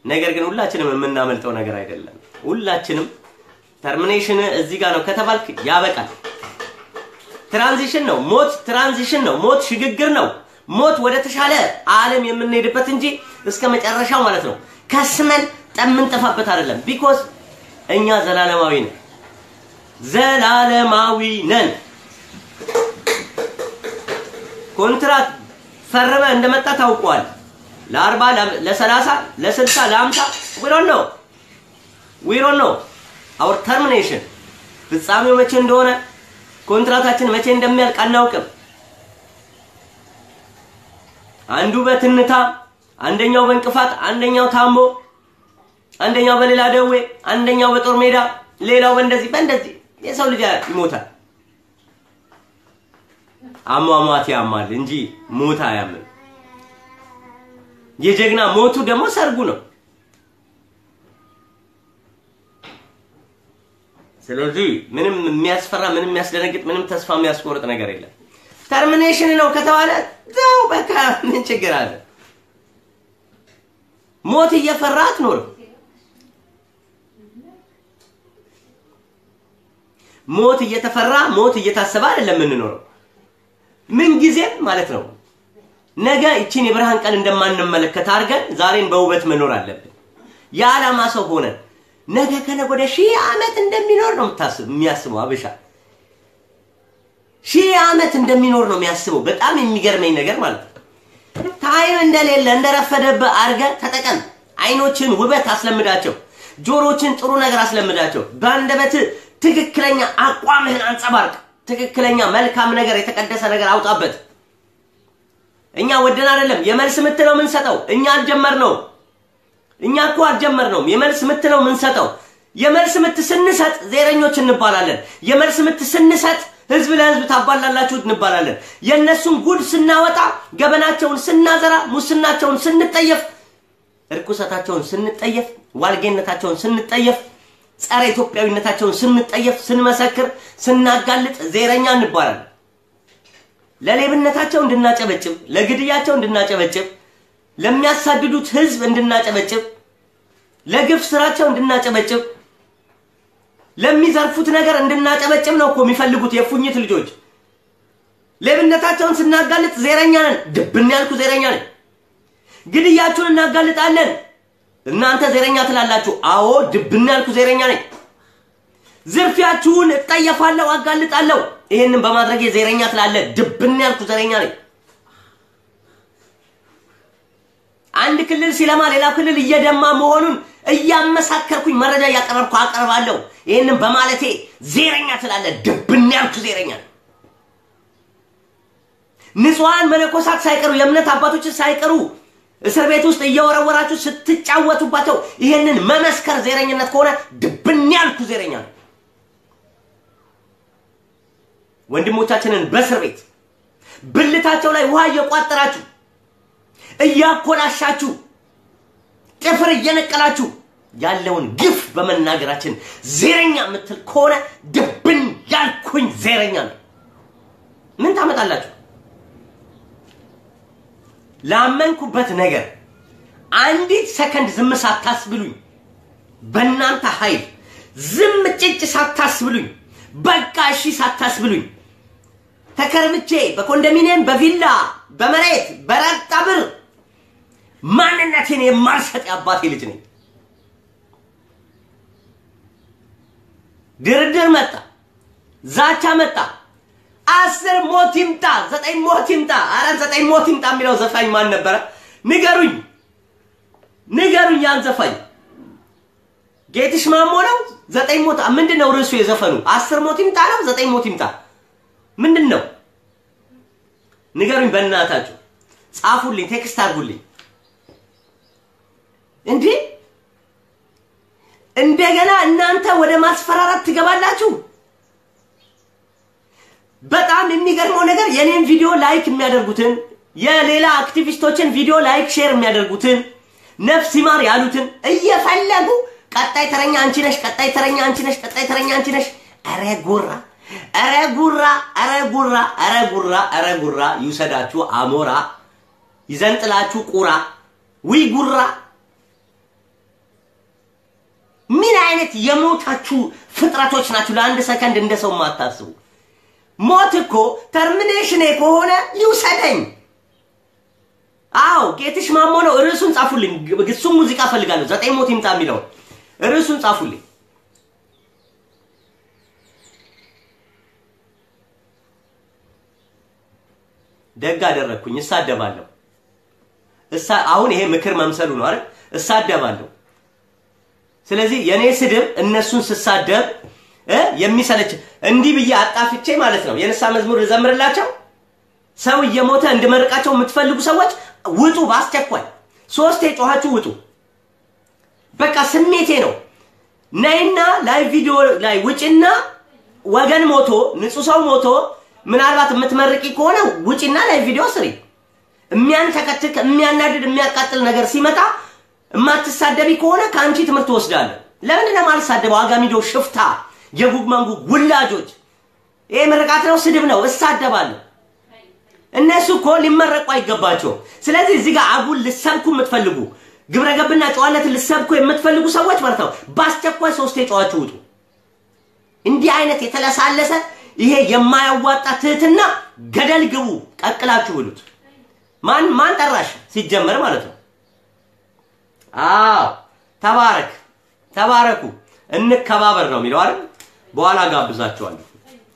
ነገር ግን ሁላችንም የምናመልጠው ነገር አይደለም። ሁላችንም ተርሚኔሽን እዚህ ጋር ነው ከተባልክ ያበቃል። ትራንዚሽን ነው ሞት፣ ትራንዚሽን ነው ሞት፣ ሽግግር ነው ሞት ወደ ተሻለ ዓለም የምንሄድበት እንጂ እስከ መጨረሻው ማለት ነው ከስመን ጠምንጠፋበት አይደለም። ቢኮዝ እኛ ዘላለማዊ ነን፣ ዘላለማዊ ነን። ኮንትራት ፈርመ እንደመጣ ታውቀዋል። ለአርባ ለሰላሳ ለስልሳ ለአምሳ ዊሮን ነው ዊሮን ነው አውር ተርሚኔሽን ፍጻሜው መቼ እንደሆነ ኮንትራታችን መቼ እንደሚያልቅ አናውቅም። አንዱ በትንታ አንደኛው በእንቅፋት አንደኛው ታሞ አንደኛው በሌላ ደዌ አንደኛው በጦር ሜዳ ሌላው በእንደዚህ በእንደዚህ የሰው ልጅ ይሞታል። አሟሟት ያማል እንጂ ሞት አያምም። የጀግና ሞቱ ደግሞ ሰርጉ ነው። ስለዚህ ምንም የሚያስፈራ ምንም የሚያስደነግጥ ምንም ተስፋ የሚያስቆርጥ ነገር የለም። ተርሚኔሽን ነው ከተባለ ዘው በቃ ምን ችግር አለ? ሞት እየፈራ አትኖርም። ሞት እየተፈራ ሞት እየታሰበ አይደለም የምንኖረው። ምን ጊዜም ማለት ነው ነገ ይችን የብርሃን ቀን እንደማንመለከት አድርገን ዛሬን በውበት መኖር አለብን። የዓላማ ሰው ሆነን ነገ ከነገ ወደ ሺህ ዓመት እንደሚኖር ነው የምታስብ የሚያስበው አበሻ ሺህ ዓመት እንደሚኖር ነው የሚያስበው። በጣም የሚገርመኝ ነገር ማለት ነው ታይም እንደሌለ እንደረፈደብህ አድርገህ ተጠቀም። አይኖችን ውበት አስለምዳቸው፣ ጆሮችን ጥሩ ነገር አስለምዳቸው። በአንደበት ትክክለኛ አቋምህን አንጸባርቅ። ትክክለኛ መልካም ነገር የተቀደሰ ነገር አውጣበት። እኛ ወደን አይደለም የመልስ ምት ነው የምንሰጠው። እኛ አልጀመርነውም። እኛ እኮ አልጀመርነውም። የመልስ ምት ነው የምንሰጠው። የመልስ ምት ስንሰጥ ዜረኞች እንባላለን። የመልስ ምት ስንሰጥ ህዝብ ለህዝብ ታባላላችሁ እንባላለን። የእነሱን ጉድ ስናወጣ፣ ገበናቸውን ስናዘራ፣ ሙስናቸውን ስንጠየፍ፣ እርኩሰታቸውን ስንጠየፍ፣ ዋልጌነታቸውን ስንጠየፍ፣ ጸረ ኢትዮጵያዊነታቸውን ስንጠየፍ፣ ስንመሰክር፣ ስናጋልጥ ዜረኛ እንባላለን። ለሌብነታቸው እንድናጨበጭብ፣ ለግድያቸው እንድናጨበጭብ፣ ለሚያሳድዱት ህዝብ እንድናጨበጭብ፣ ለግፍ ስራቸው እንድናጨበጭብ ለሚዘርፉት ነገር እንድናጨበጭብ ነው እኮ የሚፈልጉት የፉኝት ልጆች። ሌብነታቸውን ስናጋልጥ ዜረኛ ነን፣ ድብን ያልኩ ዜረኛ ነን። ግድያችሁን እናጋልጣለን፣ እናንተ ዜረኛ ትላላችሁ። አዎ ድብን ያልኩ ዜረኛ ነኝ። ዝርፊያችሁን እጠየፋለሁ፣ አጋልጣለሁ። ይሄንን በማድረግ ዜረኛ ትላለ፣ ድብን ያልኩ ዜረኛ ነኝ። አንድ ክልል ሲለማ ሌላ ክልል እየደማ መሆኑን እያመሳከርኩኝ መረጃ እያቀረብኩ አቀርባለሁ። ይህንን በማለቴ ዜረኛ ትላለ፣ ድብን ያልኩ ዜረኛ ነኝ። ንጹሐን መነኮሳት ሳይቀሩ የእምነት አባቶች ሳይቀሩ እስር ቤት ውስጥ እየወረወራችሁ ስትጫወቱባቸው ይህንን መመስከር ዜረኝነት ከሆነ ድብን ያልኩ ዜረኛ ነው። ወንድሞቻችንን በእስር ቤት ብልታቸው ላይ ውሃ እየቋጠራችሁ እያኮላሻችሁ ጥፍር እየነቀላችሁ ያለውን ግፍ በመናገራችን ዜረኛ የምትል ከሆነ ድብን ያልኩኝ ዜረኛ ነው። ምን ታመጣላችሁ? ላመንኩበት ነገር አንዲት ሰከንድ ዝም ሳታስብሉኝ፣ በእናንተ ኃይል ዝም ጭጭ ሳታስብሉኝ፣ በቃ እሺ ሳታስብሉኝ ተከርምቼ በኮንዶሚኒየም በቪላ በመሬት በረጣ ብር ማንነቴን የማልሰጥ የአባቴ ልጅ ነኝ። ድርድር መጣ፣ ዛቻ መጣ፣ አስር ሞት ይምጣ፣ ዘጠኝ ሞት ይምጣ። አረ ዘጠኝ ሞት ይምጣ የሚለው ዘፋኝ ማን ነበረ? ንገሩኝ፣ ንገሩኝ። ያን ዘፋኝ ጌትሽ ማሞ ነው። ዘጠኝ ሞት ምንድን ነው ርዕሱ የዘፈኑ? አስር ሞት ይምጣ ነው፣ ዘጠኝ ሞት ይምጣ ምንድን ነው? ንገሩኝ በእናታችሁ፣ ጻፉልኝ፣ ቴክስት አድርጉልኝ። እንዴ እንደገና እናንተ ወደ ማስፈራራት ትገባላችሁ። በጣም የሚገርመው ነገር የኔን ቪዲዮ ላይክ የሚያደርጉትን የሌላ አክቲቪስቶችን ቪዲዮ ላይክ ሼር የሚያደርጉትን ነፍስ ይማር ያሉትን እየፈለጉ ቀጣይ ተረኛ አንቺ ነሽ፣ ቀጣይ ተረኛ አንቺ ነሽ፣ ቀጣይ ተረኛ አንቺ ነሽ። ኧረ ጉራ፣ ኧረ ጉራ፣ ኧረ ጉራ፣ ኧረ ጉራ፣ ኧረ ጉራ ይውሰዳችሁ አሞራ ይዘንጥላችሁ ቁራ። ዊ ጉራ አይነት የሞታችሁ ፍጥረቶች ናችሁ። ለአንድ ሰከንድ እንደ ሰው የማታስቡ ሞት እኮ ተርሚኔሽኔ ከሆነ ይውሰደኝ። አዎ ጌትሽ ማሞ ነው። ርዕሱን ጻፉልኝ። እሱም ሙዚቃ ፈልጋለሁ። ዘጠኝ ሞት ይምጣ የሚለውን ርዕሱን ጻፉልኝ። ደግ አደረግኩኝ። እሳደባለሁ። እሳ አሁን ይሄ ምክር መምሰሉ ነው አይደል? እሳደባለሁ። ስለዚህ የኔ ስድብ እነሱን ስሳደብ እ የሚሰለች እንዲህ ብዬ አጣፍቼ ማለት ነው የንስሐ መዝሙር ልዘምርላቸው ሰው እየሞተ እንድመርቃቸው የምትፈልጉ ሰዎች ውጡ፣ በአስቸኳይ ሶስቴ ጮኻችሁ ውጡ። በቃ ስሜቴ ነው። ነይና ላይ ቪዲዮ ላይ ውጭና ወገን ሞቶ ንጹህ ሰው ሞቶ ምናልባት የምትመርቂ ከሆነ ውጭና ላይ ቪዲዮ ስሪ። የሚያንተከትክ የሚያናድድ የሚያቃጥል ነገር ሲመጣ የማትሳደቢ ከሆነ ከአንቺ ትምህርት ወስዳለሁ። ለምንድን ነው የማልሳደበው? አጋሚዶ ሽፍታ፣ የጉግ መንጉግ ውላጆች። ይሄ ምርቃት ነው፣ ስድብ ነው። እሳደባለሁ። እነሱ እኮ ሊመረቁ አይገባቸውም። ስለዚህ እዚህ ጋር አጉል ልሰብኩ የምትፈልጉ ግብረ ገብና ጨዋነትን ልሰብኩ የምትፈልጉ ሰዎች ማለት ነው በአስቸኳይ ሶስቴ ጨዋችሁ ውጡ። እንዲህ አይነት የተለሳለሰ ይሄ የማያዋጣ ትህትና ገደል ግቡ፣ ቀቅላችሁ ብሉት። ማን ማን ጠራሽ ሲጀመር ማለት ነው። አዎ ተባረክ፣ ተባረኩ፣ እንከባበር ነው የሚለው አይደል? በኋላ ጋብዛችኋለሁ።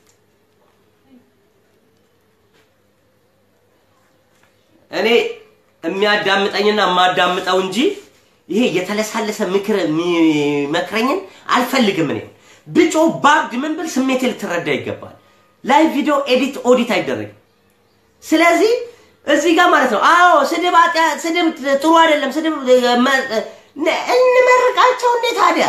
እኔ የሚያዳምጠኝና የማዳምጠው እንጂ ይሄ የተለሳለሰ ምክር የሚመክረኝን አልፈልግም። እኔ ብጮ ባብድ ምን ብል ስሜቴ ልትረዳ ይገባል። ላይቭ ቪዲዮ ኤዲት ኦዲት አይደረግም። ስለዚህ እዚህ ጋር ማለት ነው አዎ ስድብ አጥያ- ስድብ ጥሩ አይደለም። ስድብ እንመርቃቸው እንዴ ታዲያ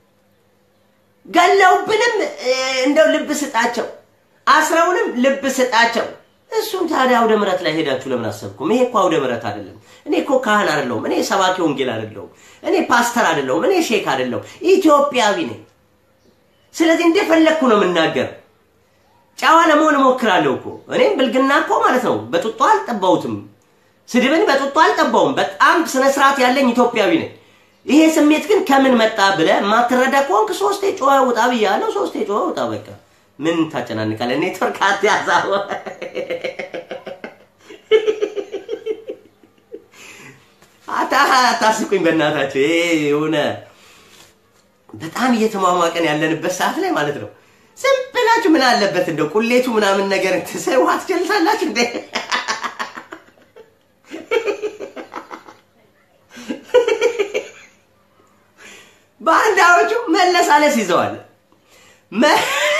ገለውብንም እንደው ልብ ስጣቸው፣ አስረውንም ልብ ስጣቸው። እሱም ታዲያ አውደ ምሕረት ላይ ሄዳችሁ ለምን አሰብኩም? ይሄ እኮ አውደ ምሕረት አይደለም። እኔ እኮ ካህን አይደለሁም። እኔ ሰባኪ ወንጌል አይደለሁም። እኔ ፓስተር አይደለሁም። እኔ ሼክ አይደለሁም። ኢትዮጵያዊ ነኝ። ስለዚህ እንደፈለግኩ ነው የምናገር። ጨዋ ለመሆን እሞክራለሁ እኮ እኔም ብልግና እኮ ማለት ነው በጡጦ አልጠባሁትም። ስድብን በጡጦ አልጠባውም። በጣም ስነ ስርዓት ያለኝ ኢትዮጵያዊ ነኝ። ይሄ ስሜት ግን ከምን መጣ ብለህ የማትረዳ ከሆንክ ሶስቴ ጮኸ ውጣ ብያለሁ። ሶስቴ ጮኸ ውጣ። በቃ ምን ታጨናንቃለህ? ኔትወርክ አትያዛው። አታ አታስቁኝ በእናታችሁ። ይሄ የሆነ በጣም እየተሟሟቀን ያለንበት ሰዓት ላይ ማለት ነው። ዝም ብላችሁ ምን አለበት እንደው ቁሌቱ ምናምን ነገር ትሰይ ውሃ ትጀልሳላችሁ እንዴ? ባንዳዎቹ መለሳለስ ይዘዋል። መ-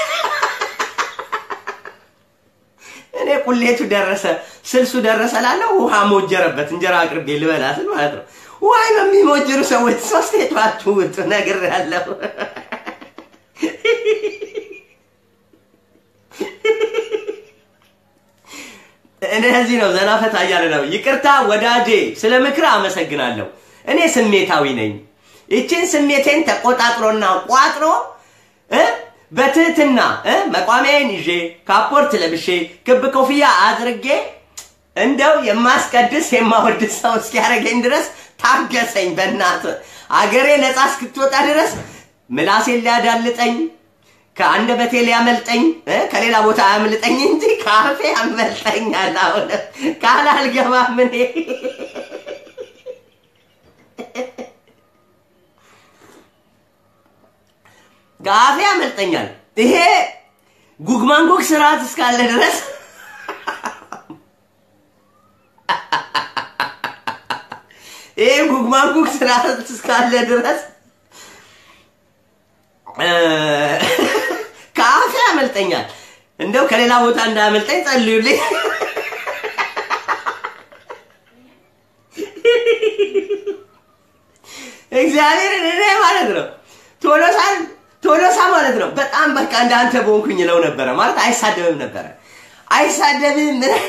እኔ ቁሌቱ ደረሰ ስልሱ ደረሰ ላለው ውሃ ሞጀረበት እንጀራ አቅርቤ ልበላትን ማለት ነው። ውሃ በሚሞጅሩ ሰዎች ሶስት የጧችሁ ውጡ ነግሬያለሁ። እነዚህ ነው ዘና ፈታ እያለ ነው። ይቅርታ ወዳጄ፣ ስለ ምክር አመሰግናለሁ። እኔ ስሜታዊ ነኝ። ይችን ስሜቴን ተቆጣጥሮና ቋጥሮ እ በትህትና እ መቋሚያዬን ይዤ ካፖርት ለብሼ ክብ ኮፍያ አድርጌ እንደው የማስቀድስ የማወድስ ሰው እስኪያደርገኝ ድረስ ታገሰኝ። በእናት አገሬ ነፃ እስክትወጣ ድረስ ምላሴን ሊያዳልጠኝ ከአንደበቴ ሊያመልጠኝ እ ከሌላ ቦታ አያምልጠኝ እንጂ ከአፌ ያመልጠኛል። አሁን ቃል አልገባም እኔ ከአፌ ያመልጠኛል። ይሄ ጉግማንጉግ ስርዓት እስካለ ድረስ ይሄ ጉግማንጉግ ስርዓት እስካለ ድረስ እ ከአፌ ያመልጠኛል። እንደው ከሌላ ቦታ እንዳያመልጠኝ ጸልዩልኝ። እግዚአብሔርን እኔ ማለት ነው ቶሎሳን ቶሎሳ ማለት ነው በጣም በቃ እንዳንተ በሆንኩኝ ለው ነበረ ማለት አይሳደብም ነበረ አይሳደብም ምን-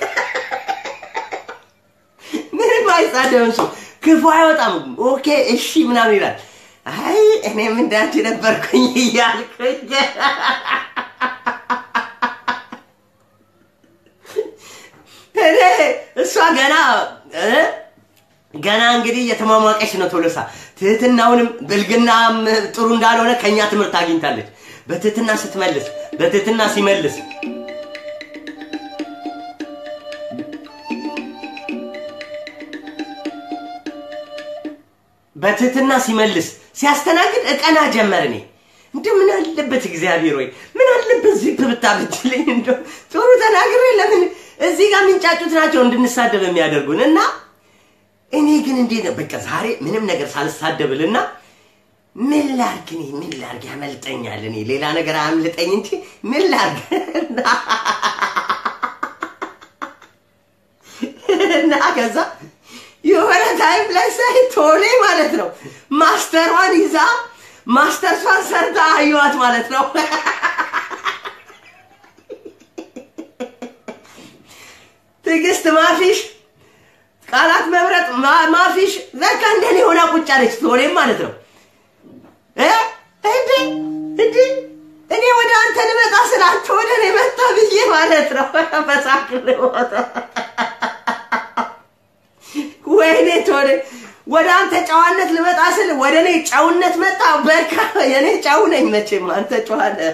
ምንም አይሳደብም እሱ ክፉ አይወጣም ኦኬ እሺ ምናምን ይላል አይ እኔም እንዳንቺ ነበርኩኝ እያልኩኝ እኔ እሷ ገና እ ገና እንግዲህ እየተሟሟቀች ነው ቶሎሳ ትህትናውንም ብልግናም ጥሩ እንዳልሆነ ከኛ ትምህርት አግኝታለች። በትህትና ስትመልስ፣ በትህትና ሲመልስ በትህትና ሲመልስ ሲያስተናግድ እቀና ጀመር። እኔ እንዲሁ ምን አለበት እግዚአብሔር ወይ ምን አለበት ዚፕ ብታብጅልኝ እንደ ጥሩ ተናግሬ ለምን እዚህ ጋር የሚንጫጩት ናቸው እንድንሳደብ የሚያደርጉን እና እኔ ግን እንዴት ነው በቃ ዛሬ ምንም ነገር ሳልሳደብልና ምን ላርግ እኔ ምን ላርግ ያመልጠኛል እኔ ሌላ ነገር አያምልጠኝ እንጂ ምን ላርግ እና ከዛ የሆነ ታይም ላይ ሳይ ቶሌ ማለት ነው ማስተሯን ይዛ ማስተርሷን ሰርታ አየዋት ማለት ነው። ትዕግስት ማፊሽ ቃላት መምረጥ ማፊሽ በቃ እንደኔ ሆና ቁጭ አለች። ቶሌም ማለት ነው እንዴ እንዴ እኔ ወደ አንተ ልመጣ ስላንተ ወደ እኔ መጣ ብዬ ማለት ነው በሳቅ ልሞት ወይኔ ቶሌ ወደ አንተ ጨዋነት ልመጣ ስል ወደ እኔ ጨውነት መጣ። በቃ የኔ ጨው ነኝ መቼም አንተ ጨዋ ነህ።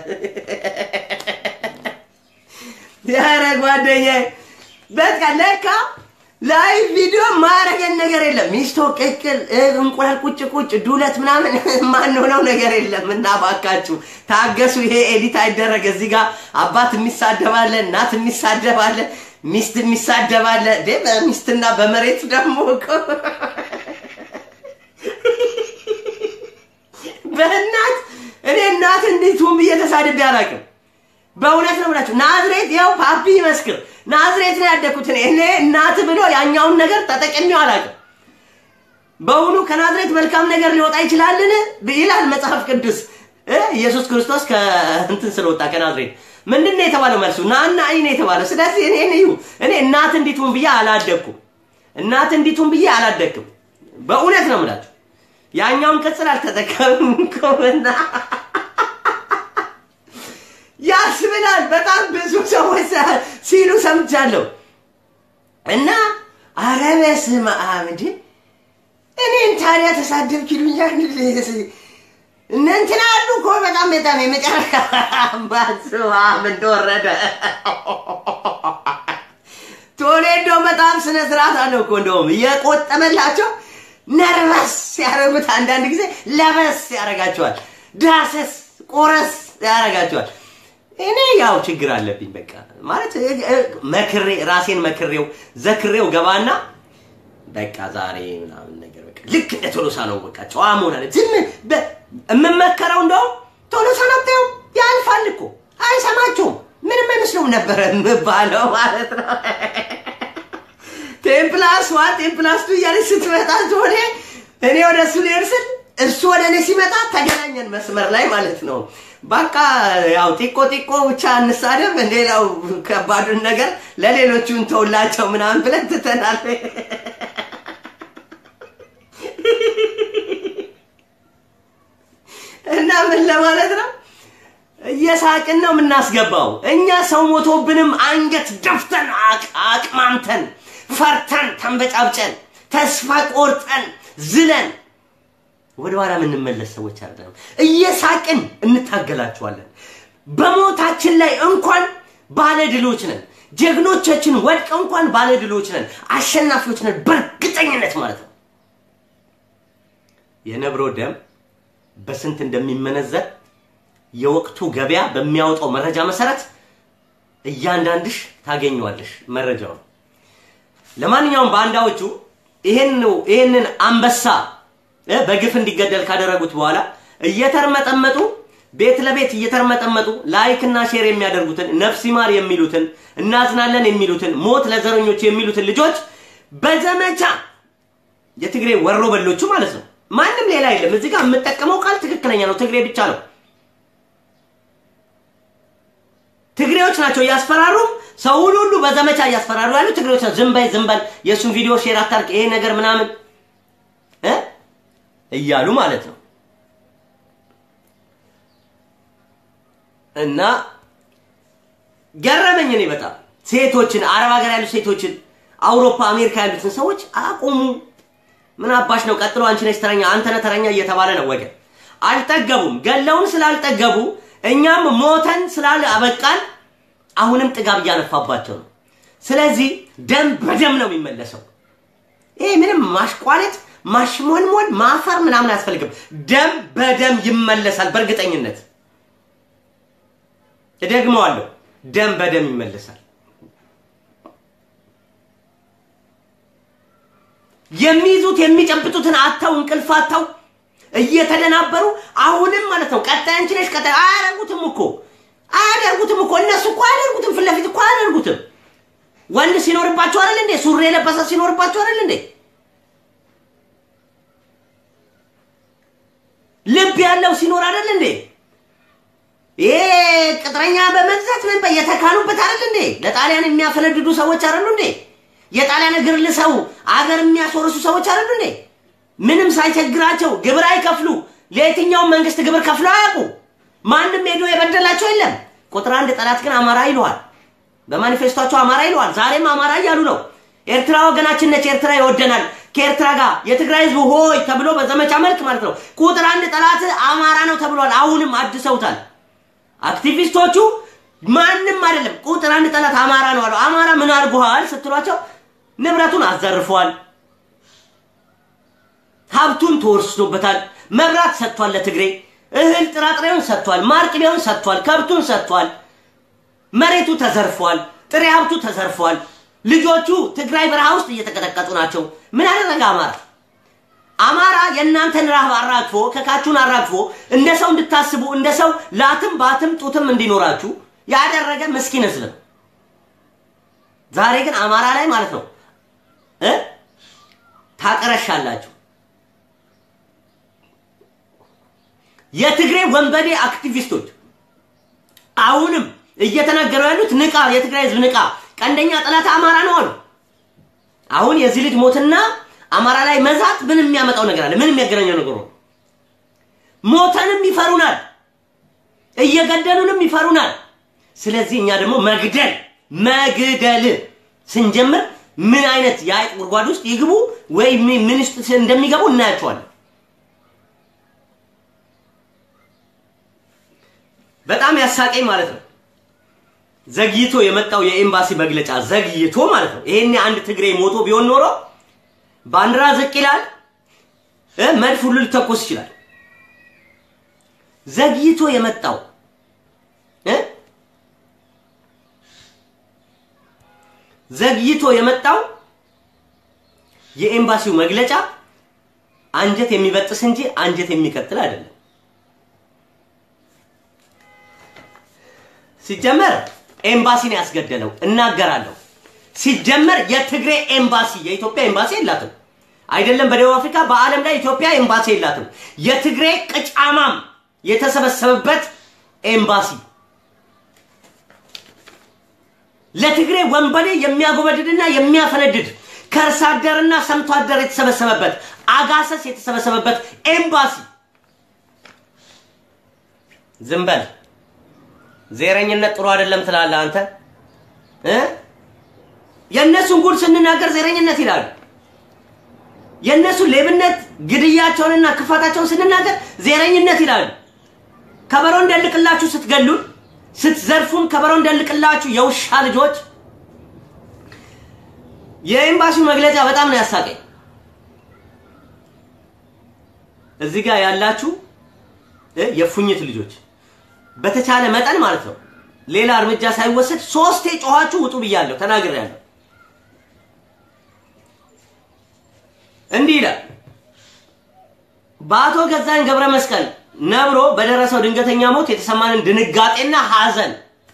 ያረ ጓደኛዬ በቃ ለካ ላይ ቪዲዮ ማረገን ነገር የለም። ሚስቶ ቅቅል፣ እንቁላል ቁጭ ቁጭ፣ ዱለት ምናምን ማንሆነው ነገር የለም። እና ባካችሁ ታገሱ። ይሄ ኤዲት አይደረግ። እዚህ ጋር አባት የሚሳደባለ፣ እናት የሚሳደባለ፣ ሚስት የሚሳደባለ። በሚስትና በመሬት ደግሞ እኮ በእናት እኔ እናት እንዴት ሁም ብዬ ተሳድቤ አላውቅም። በእውነት ነው ብላችሁ ናዝሬት ያው ፓፒ ይመስክር ናዝሬት ነው ያደግኩት እኔ እኔ እናት ብሎ ያኛውን ነገር ተጠቅሜው አላውቅም። በእውኑ ከናዝሬት መልካም ነገር ሊወጣ ይችላልን ይላል መጽሐፍ ቅዱስ። ኢየሱስ ክርስቶስ ከእንትን ስለወጣ ከናዝሬት ምንድን ነው የተባለው? መልሱ ናና አይ ነው የተባለው። ስለዚህ እኔ እዩ እኔ እናት እንዲቱን ብዬ አላደግኩም። እናት እንዲቱን ብዬ አላደግኩም። በእውነት ነው የምላችሁ ያኛውን ቅጽል አልተጠቀምኩምና ያስብላል። በጣም ብዙ ሰዎች ሲሉ ሰምቻለሁ። እና ኧረ በስመ አብ እንዴ! እኔን ታዲያ ተሳደብክ ይሉኛል። እነ እንትና አሉ እኮ በጣም በጣም የመጨረሻ በስመ አብ እንደወረደ ቶሌዶ በጣም ስነ ስርዓት አለው እኮ እንደውም እየቆጠመላቸው ነርቨስ ያደረጉት አንዳንድ ጊዜ ለበስ ያደርጋቸዋል፣ ዳሰስ ቆረስ ያደርጋቸዋል። እኔ ያው ችግር አለብኝ በቃ ማለት መክሬ ራሴን መክሬው ዘክሬው ገባና በቃ ዛሬ ምናምን ነገር በቃ ልክ እንደ ቶሎሳ ነው በቃ ጨዋ መሆን አለ። ዝም የምመከረው እንደውም ቶሎሳ ነው ብታየው ያልፋል እኮ አይሰማቸውም። ምንም አይመስለውም ነበረ የምባለው ማለት ነው። ቴምፕላስ ዋን ቴምፕላስ ቱ እያለች ስትመጣ ሆኔ እኔ ወደ እሱ ልሄድ ስል እሱ ወደ እኔ ሲመጣ ተገናኘን መስመር ላይ ማለት ነው። በቃ ያው ጢቆ ጢቆ ብቻ እንሳደብ፣ ሌላው ከባዱን ነገር ለሌሎቹ እንተውላቸው ምናምን ብለን ትተናል። እና ምን ለማለት ነው እየሳቅን ነው የምናስገባው። እኛ ሰው ሞቶብንም አንገት ደፍተን አቅማምተን ፈርተን ተንበጫብጨን ተስፋ ቆርጠን ዝለን ወደ ኋላ የምንመለስ ሰዎች አይደለም። እየሳቅን እንታገላችኋለን። በሞታችን ላይ እንኳን ባለድሎች ነን። ጀግኖቻችን ወድቀው እንኳን ባለድሎች ነን፣ አሸናፊዎች ነን በእርግጠኝነት ማለት ነው። የነብሮ ደም በስንት እንደሚመነዘር የወቅቱ ገበያ በሚያወጣው መረጃ መሰረት እያንዳንድሽ ታገኘዋለሽ መረጃውን። ለማንኛውም ባንዳዎቹ ይሄንን አንበሳ በግፍ እንዲገደል ካደረጉት በኋላ እየተርመጠመጡ ቤት ለቤት እየተርመጠመጡ ላይክ እና ሼር የሚያደርጉትን ነፍስ ይማር የሚሉትን እናዝናለን የሚሉትን ሞት ለዘረኞች የሚሉትን ልጆች በዘመቻ የትግሬ ወሮ በሎቹ ማለት ነው። ማንም ሌላ የለም። እዚህ ጋር የምጠቀመው ቃል ትክክለኛ ነው። ትግሬ ብቻ ነው። ትግሬዎች ናቸው እያስፈራሩ ሰውን ሁሉ በዘመቻ እያስፈራሩ ያሉ ትግሬዎች ናቸው። ዝም በይ ዝም በል፣ የእሱን ቪዲዮ ሼር አታርቅ፣ ይሄ ነገር ምናምን እ እያሉ ማለት ነው። እና ገረመኝ እኔ በጣም ሴቶችን አረብ ሀገር ያሉ ሴቶችን አውሮፓ፣ አሜሪካ ያሉትን ሰዎች አቁሙ፣ ምን አባሽ ነው? ቀጥሎ አንቺ ነሽ ተረኛ፣ አንተ ነህ ተረኛ እየተባለ ነው ወገን። አልጠገቡም። ገለውን ስላልጠገቡ እኛም ሞተን ስላል አበቃን። አሁንም ጥጋብ እያነፋባቸው ነው። ስለዚህ ደም በደም ነው የሚመለሰው። ይሄ ምንም ማሽቋለጥ፣ ማሽሞንሞን፣ ማፈር ምናምን አያስፈልግም። ደም በደም ይመለሳል በእርግጠኝነት እደግመዋለሁ። ደም በደም ይመለሳል። የሚይዙት የሚጨብጡትን አተው እንቅልፍ አተው እየተደናበሩ አሁንም ማለት ነው። ቀጣይ አንቺ ነሽ። ቀጣይ አያደርጉትም እኮ አያደርጉትም እኮ እነሱ እኮ አያደርጉትም። ፊት ለፊት እኮ አያደርጉትም። ወንድ ሲኖርባቸው አይደል እንዴ? ሱሪ የለበሰ ሲኖርባቸው አይደል እንዴ? ልብ ያለው ሲኖር አይደል እንዴ? ይሄ ቅጥረኛ በመግዛት ምን የተካኑበት አይደል እንዴ? ለጣሊያን የሚያፈነድዱ ሰዎች አይደሉ እንዴ? የጣሊያን እግር ልሰው አገር የሚያስወርሱ ሰዎች አይደሉ እንዴ? ምንም ሳይቸግራቸው ግብር አይከፍሉ። ለየትኛውም መንግስት ግብር ከፍለው አያውቁ። ማንም ሄዶ የበደላቸው የለም። ቁጥር አንድ ጠላት ግን አማራ ይለዋል። በማኒፌስቷቸው አማራ ይለዋል። ዛሬም አማራ እያሉ ነው። ኤርትራ ወገናችን ነች፣ ኤርትራ ይወደናል። ከኤርትራ ጋር የትግራይ ህዝብ ሆይ ተብሎ በዘመቻ መልክ ማለት ነው ቁጥር አንድ ጠላት አማራ ነው ተብሏል። አሁንም አድሰውታል። አክቲቪስቶቹ ማንም አይደለም ቁጥር አንድ ጠላት አማራ ነው አሉ። አማራ ምን አድርጎሃል ስትሏቸው ንብረቱን አዘርፏል፣ ሀብቱን ተወርሶበታል፣ መብራት ሰጥቷል፣ ለትግሬ እህል ጥራጥሬውን ሰጥቷል፣ ማር ቅቤውን ሰጥቷል፣ ከብቱን ሰጥቷል፣ መሬቱ ተዘርፏል፣ ጥሬ ሀብቱ ተዘርፏል። ልጆቹ ትግራይ በረሃ ውስጥ እየተቀጠቀጡ ናቸው። ምን አደረገ አማራ? አማራ የእናንተን ረሃብ አራግፎ ከካችሁን አራግፎ እንደ ሰው እንድታስቡ እንደ ሰው ላትም ባትም ጡትም እንዲኖራችሁ ያደረገ ምስኪን ህዝብ ነው። ዛሬ ግን አማራ ላይ ማለት ነው እ ታቀረሻላችሁ። የትግሬ ወንበዴ አክቲቪስቶች አሁንም እየተናገሩ ያሉት ንቃ፣ የትግራይ ህዝብ ንቃ፣ ቀንደኛ ጠላት አማራ ነው አሉ። አሁን የዚህ ልጅ ሞትና አማራ ላይ መዛት ምን የሚያመጣው ነገር አለ? ምን የሚያገናኘው ነገር ነው? ሞተንም ይፈሩናል፣ እየገደሉንም ይፈሩናል። ስለዚህ እኛ ደግሞ መግደል መግደል ስንጀምር ምን አይነት የአይጥ ጉድጓድ ውስጥ ይግቡ ወይ ምን ውስጥ እንደሚገቡ እናያቸዋለን። በጣም ያሳቀኝ ማለት ነው ዘግይቶ የመጣው የኤምባሲ መግለጫ ዘግይቶ ማለት ነው። ይሄኔ አንድ ትግሬ ሞቶ ቢሆን ኖሮ ባንዲራ ዝቅ ይላል፣ መድፍ ሁሉ ሊተኮስ ይችላል። ዘግይቶ የመጣው ዘግይቶ የመጣው የኤምባሲው መግለጫ አንጀት የሚበጥስ እንጂ አንጀት የሚቀጥል አይደለም። ሲጀመር ኤምባሲ ነው ያስገደለው። እናገራለሁ። ሲጀመር የትግሬ ኤምባሲ የኢትዮጵያ ኤምባሲ የላትም። አይደለም በደቡብ አፍሪካ፣ በዓለም ላይ ኢትዮጵያ ኤምባሲ የላትም። የትግሬ ቅጫማም የተሰበሰበበት ኤምባሲ ለትግሬ ወንበዴ የሚያጎበድድና የሚያፈነድድ ከእርስ አደርና ሰምቶ አደር የተሰበሰበበት አጋሰስ የተሰበሰበበት ኤምባሲ ዝም በል። ዜረኝነት ጥሩ አይደለም ትላለህ አንተ እ የእነሱን ጉድ ስንናገር ዜረኝነት ይላሉ። የእነሱ ሌብነት፣ ግድያቸውንና ክፋታቸውን ስንናገር ዜረኝነት ይላሉ። ከበሮ እንደልቅላችሁ ስትገሉን፣ ስትዘርፉን ከበሮ እንደልቅላችሁ የውሻ ልጆች። የኤምባሲው መግለጫ በጣም ነው ያሳቀኝ። እዚህ ጋር ያላችሁ የፉኝት ልጆች በተቻለ መጠን ማለት ነው ሌላ እርምጃ ሳይወሰድ ሶስቴ ጮኋችሁ ውጡ ብያለሁ፣ ተናግሬያለሁ። እንዲህ ይላል በአቶ ገዛኝ ገብረ መስቀል ነብሮ በደረሰው ድንገተኛ ሞት የተሰማንን ድንጋጤና ሐዘን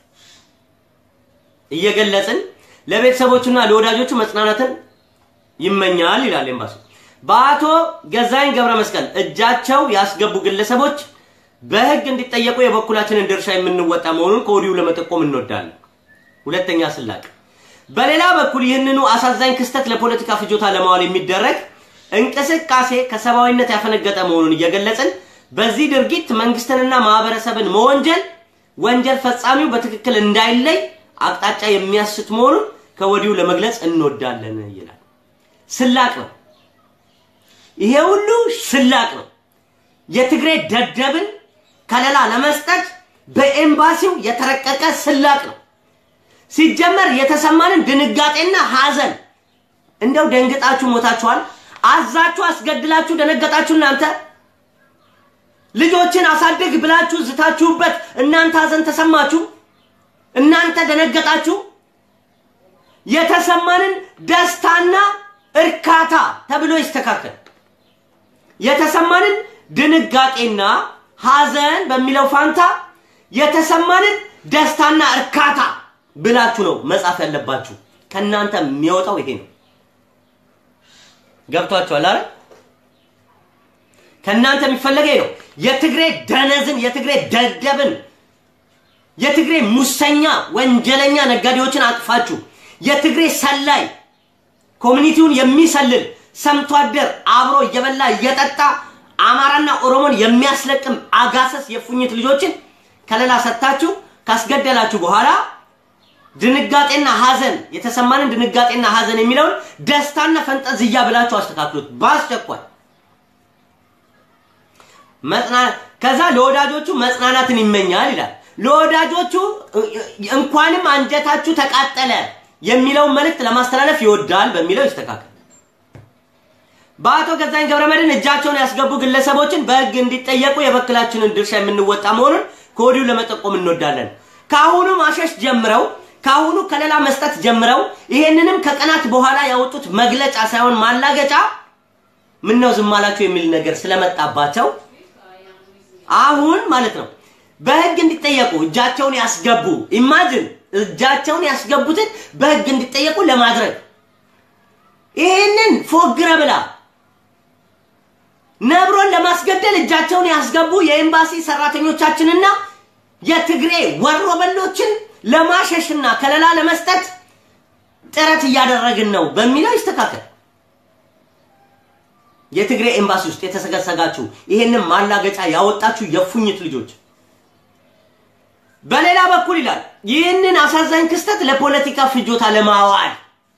እየገለጽን ለቤተሰቦቹና ለወዳጆቹ መጽናናትን ይመኛል ይላል ኤምባሲ። በአቶ ገዛኝ ገብረ መስቀል እጃቸው ያስገቡ ግለሰቦች በሕግ እንዲጠየቁ የበኩላችንን ድርሻ የምንወጣ መሆኑን ከወዲሁ ለመጠቆም እንወዳለን። ሁለተኛ ስላቅ በሌላ በኩል ይህንኑ አሳዛኝ ክስተት ለፖለቲካ ፍጆታ ለማዋል የሚደረግ እንቅስቃሴ ከሰብአዊነት ያፈነገጠ መሆኑን እየገለጽን በዚህ ድርጊት መንግስትንና ማህበረሰብን መወንጀል ወንጀል ፈጻሚው በትክክል እንዳይለይ አቅጣጫ የሚያስት መሆኑን ከወዲሁ ለመግለጽ እንወዳለን ይላል። ስላቅ ነው። ይሄ ሁሉ ስላቅ ነው። የትግሬ ደደብን ከለላ ለመስጠት በኤምባሲው የተረቀቀ ስላቅ ነው። ሲጀመር የተሰማንን ድንጋጤና ሐዘን እንደው ደንግጣችሁ ሞታችኋል። አዛችሁ አስገድላችሁ ደነገጣችሁ። እናንተ ልጆችን አሳድግ ብላችሁ ዝታችሁበት እናንተ ሐዘን ተሰማችሁ። እናንተ ደነገጣችሁ። የተሰማንን ደስታና እርካታ ተብሎ ይስተካከል። የተሰማንን ድንጋጤና ሐዘን በሚለው ፋንታ የተሰማንን ደስታና እርካታ ብላችሁ ነው መጻፍ ያለባችሁ። ከእናንተ የሚወጣው ይሄ ነው። ገብቷችኋል አይደል? ከእናንተ የሚፈለገ ይሄ ነው። የትግሬ ደነዝን፣ የትግሬ ደደብን፣ የትግሬ ሙሰኛ ወንጀለኛ ነጋዴዎችን አቅፋችሁ የትግሬ ሰላይ ኮሚኒቲውን የሚሰልል ሰምቶ አደር አብሮ እየበላ እየጠጣ አማራና ኦሮሞን የሚያስለቅም አጋሰስ የፉኝት ልጆችን ከለላ ሰጥታችሁ ካስገደላችሁ በኋላ ድንጋጤና ሐዘን የተሰማንን ድንጋጤና ሐዘን የሚለውን ደስታና ፈንጠዝያ ብላችሁ አስተካክሉት በአስቸኳይ። ከዛ ለወዳጆቹ መጽናናትን ይመኛል ይላል። ለወዳጆቹ እንኳንም አንጀታችሁ ተቃጠለ የሚለውን መልእክት ለማስተላለፍ ይወዳል በሚለው ይስተካከል። በአቶ ገዛኝ ገብረመድህን እጃቸውን ያስገቡ ግለሰቦችን በሕግ እንዲጠየቁ የበኩላችንን ድርሻ የምንወጣ መሆኑን ከወዲሁ ለመጠቆም እንወዳለን። ከአሁኑ ማሸሽ ጀምረው ከአሁኑ ከለላ መስጠት ጀምረው ይሄንንም ከቀናት በኋላ ያወጡት መግለጫ ሳይሆን ማላገጫ ምን ነው ዝም አላችሁ የሚል ነገር ስለመጣባቸው አሁን ማለት ነው በህግ እንዲጠየቁ እጃቸውን ያስገቡ ኢማጅን እጃቸውን ያስገቡትን በህግ እንዲጠየቁ ለማድረግ ይህንን ፎግረ ብላ ነብሮን ለማስገደል እጃቸውን ያስገቡ የኤምባሲ ሰራተኞቻችንና የትግሬ ወሮበሎችን ለማሸሽና ከለላ ለመስጠት ጥረት እያደረግን ነው በሚለው ይስተካከል። የትግሬ ኤምባሲ ውስጥ የተሰገሰጋችሁ ይሄንን ማላገጫ ያወጣችሁ የፉኝት ልጆች በሌላ በኩል ይላል ይህንን አሳዛኝ ክስተት ለፖለቲካ ፍጆታ ለማዋል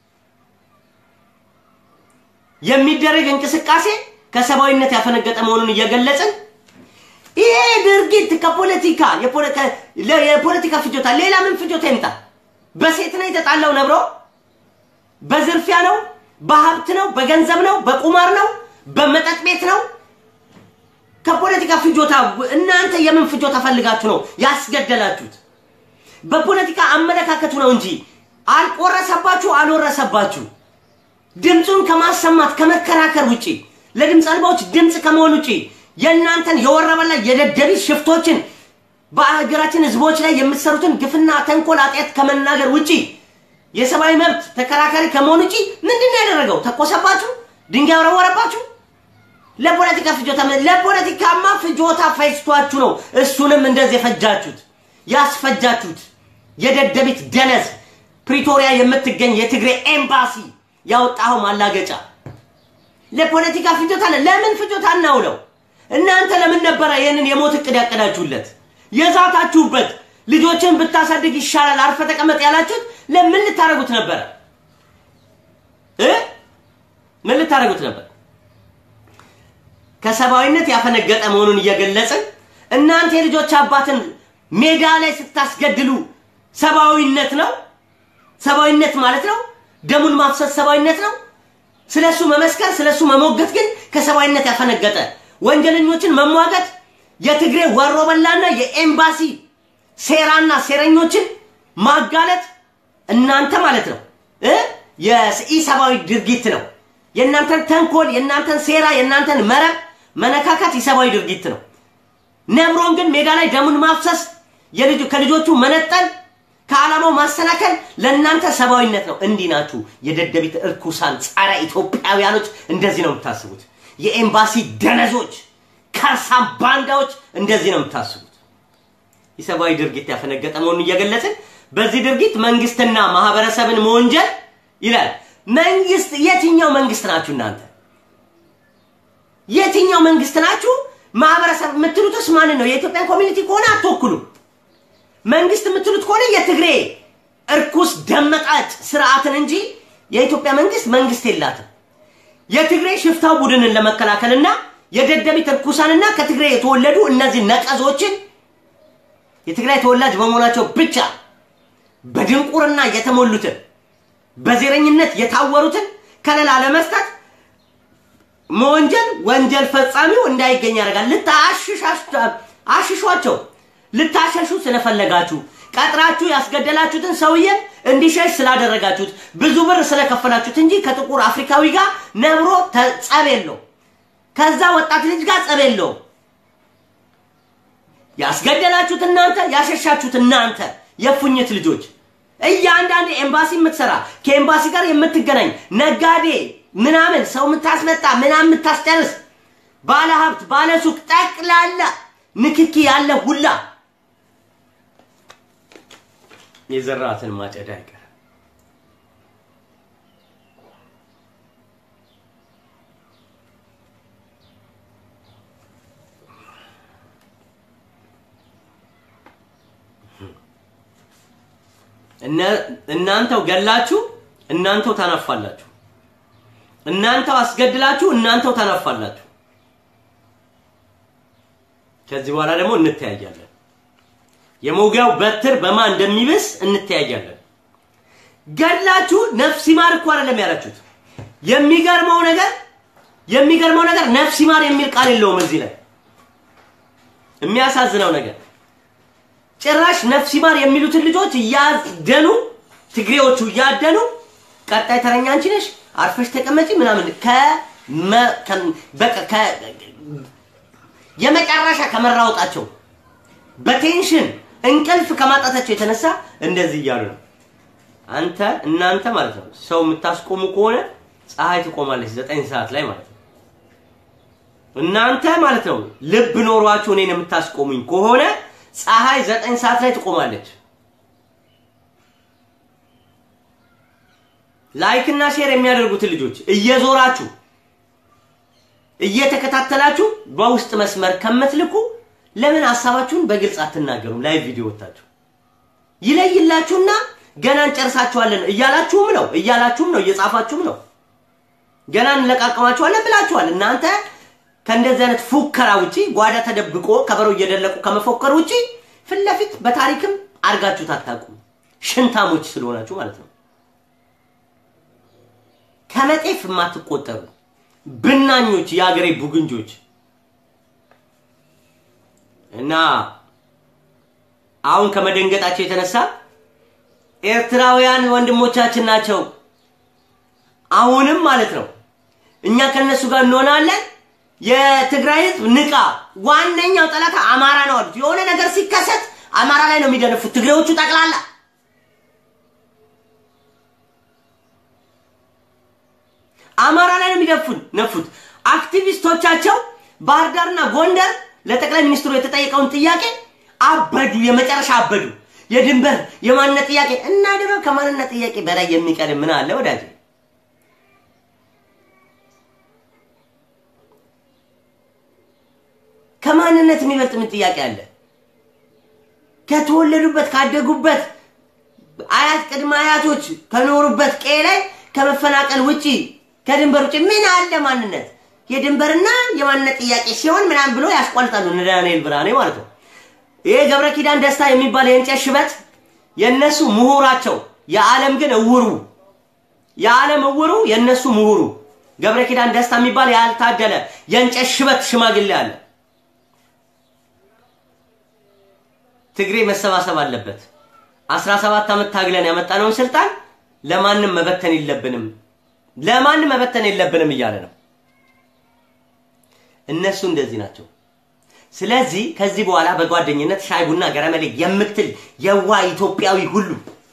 የሚደረግ እንቅስቃሴ ከሰብአዊነት ያፈነገጠ መሆኑን እየገለጽን ይሄ ድርጊት ከፖለቲካ የፖለቲካ ፍጆታ ሌላ ምን ፍጆታ ይምጣ? በሴት ነው የተጣላው ነብሮ? በዝርፊያ ነው? በሀብት ነው? በገንዘብ ነው? በቁማር ነው? በመጠጥ ቤት ነው? ከፖለቲካ ፍጆታ እናንተ የምን ፍጆታ ፈልጋችሁ ነው ያስገደላችሁት? በፖለቲካ አመለካከቱ ነው እንጂ አልቆረሰባችሁ አልወረሰባችሁ። ድምፁን ከማሰማት ከመከራከር ውጪ ለድምፅ አልባዎች ድምፅ ከመሆን ውጪ የእናንተን የወረበላ የደደቢት ሽፍቶችን በሀገራችን ህዝቦች ላይ የምትሰሩትን ግፍና ተንኮል ኃጢአት ከመናገር ውጪ የሰብአዊ መብት ተከራካሪ ከመሆን ውጪ ምንድን ነው ያደረገው? ተኮሰባችሁ? ድንጋይ ወረወረባችሁ? ለፖለቲካ ፍጆታ ለፖለቲካማ ፍጆታ ፈጅቷችሁ ነው እሱንም እንደዚህ የፈጃችሁት ያስፈጃችሁት። የደደቢት ደነዝ ፕሪቶሪያ የምትገኝ የትግሬ ኤምባሲ ያወጣኸው ማላገጫ ለፖለቲካ ፍጆታ ለምን ፍጆታ እናውለው? እናንተ ለምን ነበረ ይህንን የሞት እቅድ ያቀዳችሁለት የዛታችሁበት? ልጆችን ብታሳድግ ይሻላል አርፈ ተቀመጥ ያላችሁት ለምን ልታደርጉት ነበረ እ ምን ልታደርጉት ነበር? ከሰብአዊነት ያፈነገጠ መሆኑን እየገለጽን እናንተ የልጆች አባትን ሜዳ ላይ ስታስገድሉ ሰብአዊነት ነው? ሰብአዊነት ማለት ነው? ደሙን ማፍሰስ ሰብአዊነት ነው? ስለሱ መመስከር ስለሱ መሞገት ግን ከሰብአዊነት ያፈነገጠ ወንጀለኞችን መሟገት የትግሬ ወሮበላና የኤምባሲ ሴራና ሴረኞችን ማጋለጥ እናንተ ማለት ነው እ የኢሰብአዊ ድርጊት ነው። የእናንተን ተንኮል፣ የእናንተን ሴራ፣ የእናንተን መረብ መነካካት ኢሰብአዊ ድርጊት ነው። ነብሮን ግን ሜዳ ላይ ደሙን ማፍሰስ ከልጆቹ መነጠል ከዓላማው ማሰናከል ለእናንተ ሰብአዊነት ነው። እንዲህ ናችሁ የደደቢት እርኩሳን ጸረ ኢትዮጵያውያኖች፣ እንደዚህ ነው የምታስቡት። የኤምባሲ ደነዞች፣ ከርሳም ባንዳዎች እንደዚህ ነው የምታስቡት። የሰብአዊ ድርጊት ያፈነገጠ መሆኑን እየገለጽን በዚህ ድርጊት መንግስትና ማህበረሰብን መወንጀል ይላል። መንግስት የትኛው መንግስት ናችሁ እናንተ? የትኛው መንግስት ናችሁ? ማህበረሰብ የምትሉትስ ማንን ነው? የኢትዮጵያን ኮሚኒቲ ከሆነ አትወክሉም። መንግስት የምትሉት ከሆነ የትግሬ እርኩስ ደመጣጭ ስርዓትን እንጂ የኢትዮጵያ መንግስት መንግስት የላትም። የትግራይ ሽፍታ ቡድንን ለመከላከልና የደደቢት እርኩሳንና ከትግራይ የተወለዱ እነዚህ ነቀዞችን የትግራይ ተወላጅ በመሆናቸው ብቻ በድንቁርና የተሞሉትን በዘረኝነት የታወሩትን ከለላ ለመስጠት መወንጀል ወንጀል ፈጻሚው እንዳይገኝ ያደርጋል። ልታአሽሿቸው ልታሸሹ ስለፈለጋችሁ ቀጥራችሁ ያስገደላችሁትን ሰውዬ እንዲሸሽ ስላደረጋችሁት ብዙ ብር ስለከፈላችሁት እንጂ ከጥቁር አፍሪካዊ ጋር ነብሮ ጸብ የለው። ከዛ ወጣት ልጅ ጋር ጸብ የለው። ያስገደላችሁት እናንተ፣ ያሸሻችሁት እናንተ የፉኝት ልጆች እያንዳንድ ኤምባሲ የምትሰራ ከኤምባሲ ጋር የምትገናኝ ነጋዴ ምናምን ሰው የምታስመጣ ምናምን የምታስጨርስ ባለ ሀብት ባለ ሱቅ ጠቅላላ ንክኪ ያለ ሁላ የዘራትን ማጨድ አይቀርም። እናንተው ገላችሁ እናንተው ታናፋላችሁ። እናንተው አስገድላችሁ እናንተው ታናፋላችሁ። ከዚህ በኋላ ደግሞ እንተያያለን። የመውጊያው በትር በማን እንደሚብስ እንተያያለን። ገድላችሁ ነፍስ ይማር እኮ አይደለም ያላችሁት። የሚገርመው ነገር የሚገርመው ነገር ነፍስ ይማር የሚል ቃል የለውም እዚህ ላይ። የሚያሳዝነው ነገር ጭራሽ ነፍስ ይማር የሚሉትን ልጆች እያደኑ ትግሬዎቹ እያደኑ ቀጣይ ተረኛ አንቺ ነሽ አርፈሽ ተቀመጪ ምናምን በቃ የመጨረሻ ከመራወጣቸው በቴንሽን እንቅልፍ ከማጣታቸው የተነሳ እንደዚህ እያሉ ነው። አንተ እናንተ ማለት ነው ሰው የምታስቆሙ ከሆነ ፀሐይ ትቆማለች ዘጠኝ ሰዓት ላይ ማለት ነው። እናንተ ማለት ነው ልብ ኖሯችሁ እኔን የምታስቆሙኝ ከሆነ ፀሐይ ዘጠኝ ሰዓት ላይ ትቆማለች። ላይክ እና ሼር የሚያደርጉትን ልጆች እየዞራችሁ እየተከታተላችሁ በውስጥ መስመር ከምትልኩ ለምን ሀሳባችሁን በግልጽ አትናገሩም? ላይ ቪዲዮ ወታችሁ ይለይላችሁና ገና እንጨርሳችኋለን እያላችሁም ነው እያላችሁም ነው እየጻፋችሁም ነው። ገና እንለቃቀማችኋለን ብላችኋል። እናንተ ከእንደዚህ አይነት ፉከራ ውጪ ጓዳ ተደብቆ ከበሮ እየደለቁ ከመፎከር ውጪ ፊት ለፊት በታሪክም አድርጋችሁት አታውቁም። ሽንታሞች ስለሆናችሁ ማለት ነው። ከመጤፍ የማትቆጠሩ ብናኞች፣ የአገሬ ቡግንጆች እና አሁን ከመደንገጣቸው የተነሳ ኤርትራውያን ወንድሞቻችን ናቸው። አሁንም ማለት ነው እኛ ከነሱ ጋር እንሆናለን። የትግራይ ህዝብ ንቃ፣ ዋነኛው ጠላት አማራ ነው አሉት። የሆነ ነገር ሲከሰት አማራ ላይ ነው የሚደነፉት ትግሬዎቹ ጠቅላላ። አማራ ላይ ነው የሚደፉን ነፉት። አክቲቪስቶቻቸው ባህር ዳርና ጎንደር ለጠቅላይ ሚኒስትሩ የተጠየቀውን ጥያቄ አበዱ፣ የመጨረሻ አበዱ። የድንበር የማንነት ጥያቄ እና ድሮ ከማንነት ጥያቄ በላይ የሚቀድም ምን አለ ወዳጅ? ከማንነት የሚበልጥ ምን ጥያቄ አለ? ከተወለዱበት ካደጉበት አያት ቅድመ አያቶች ከኖሩበት ቀዬ ላይ ከመፈናቀል ውጪ ከድንበር ውጪ ምን አለ ማንነት? የድንበርና የማንነት ጥያቄ ሲሆን ምናምን ብሎ ያስቋልጣሉ። እነ ዳንኤል ብርሃኔ ማለት ነው። ይሄ ገብረ ኪዳን ደስታ የሚባል የእንጨት ሽበት የነሱ ምሁራቸው፣ የዓለም ግን እውሩ የዓለም እውሩ የነሱ ምሁሩ ገብረ ኪዳን ደስታ የሚባል ያልታደለ የእንጨት ሽበት ሽማግሌ አለ። ትግሬ መሰባሰብ አለበት። 17 ዓመት ታግለን ያመጣነውን ስልጣን ለማንም መበተን የለብንም ለማንም መበተን የለብንም እያለ ነው። እነሱ እንደዚህ ናቸው። ስለዚህ ከዚህ በኋላ በጓደኝነት ሻይ ቡና ገረመሌ የምትል የዋ ኢትዮጵያዊ ሁሉ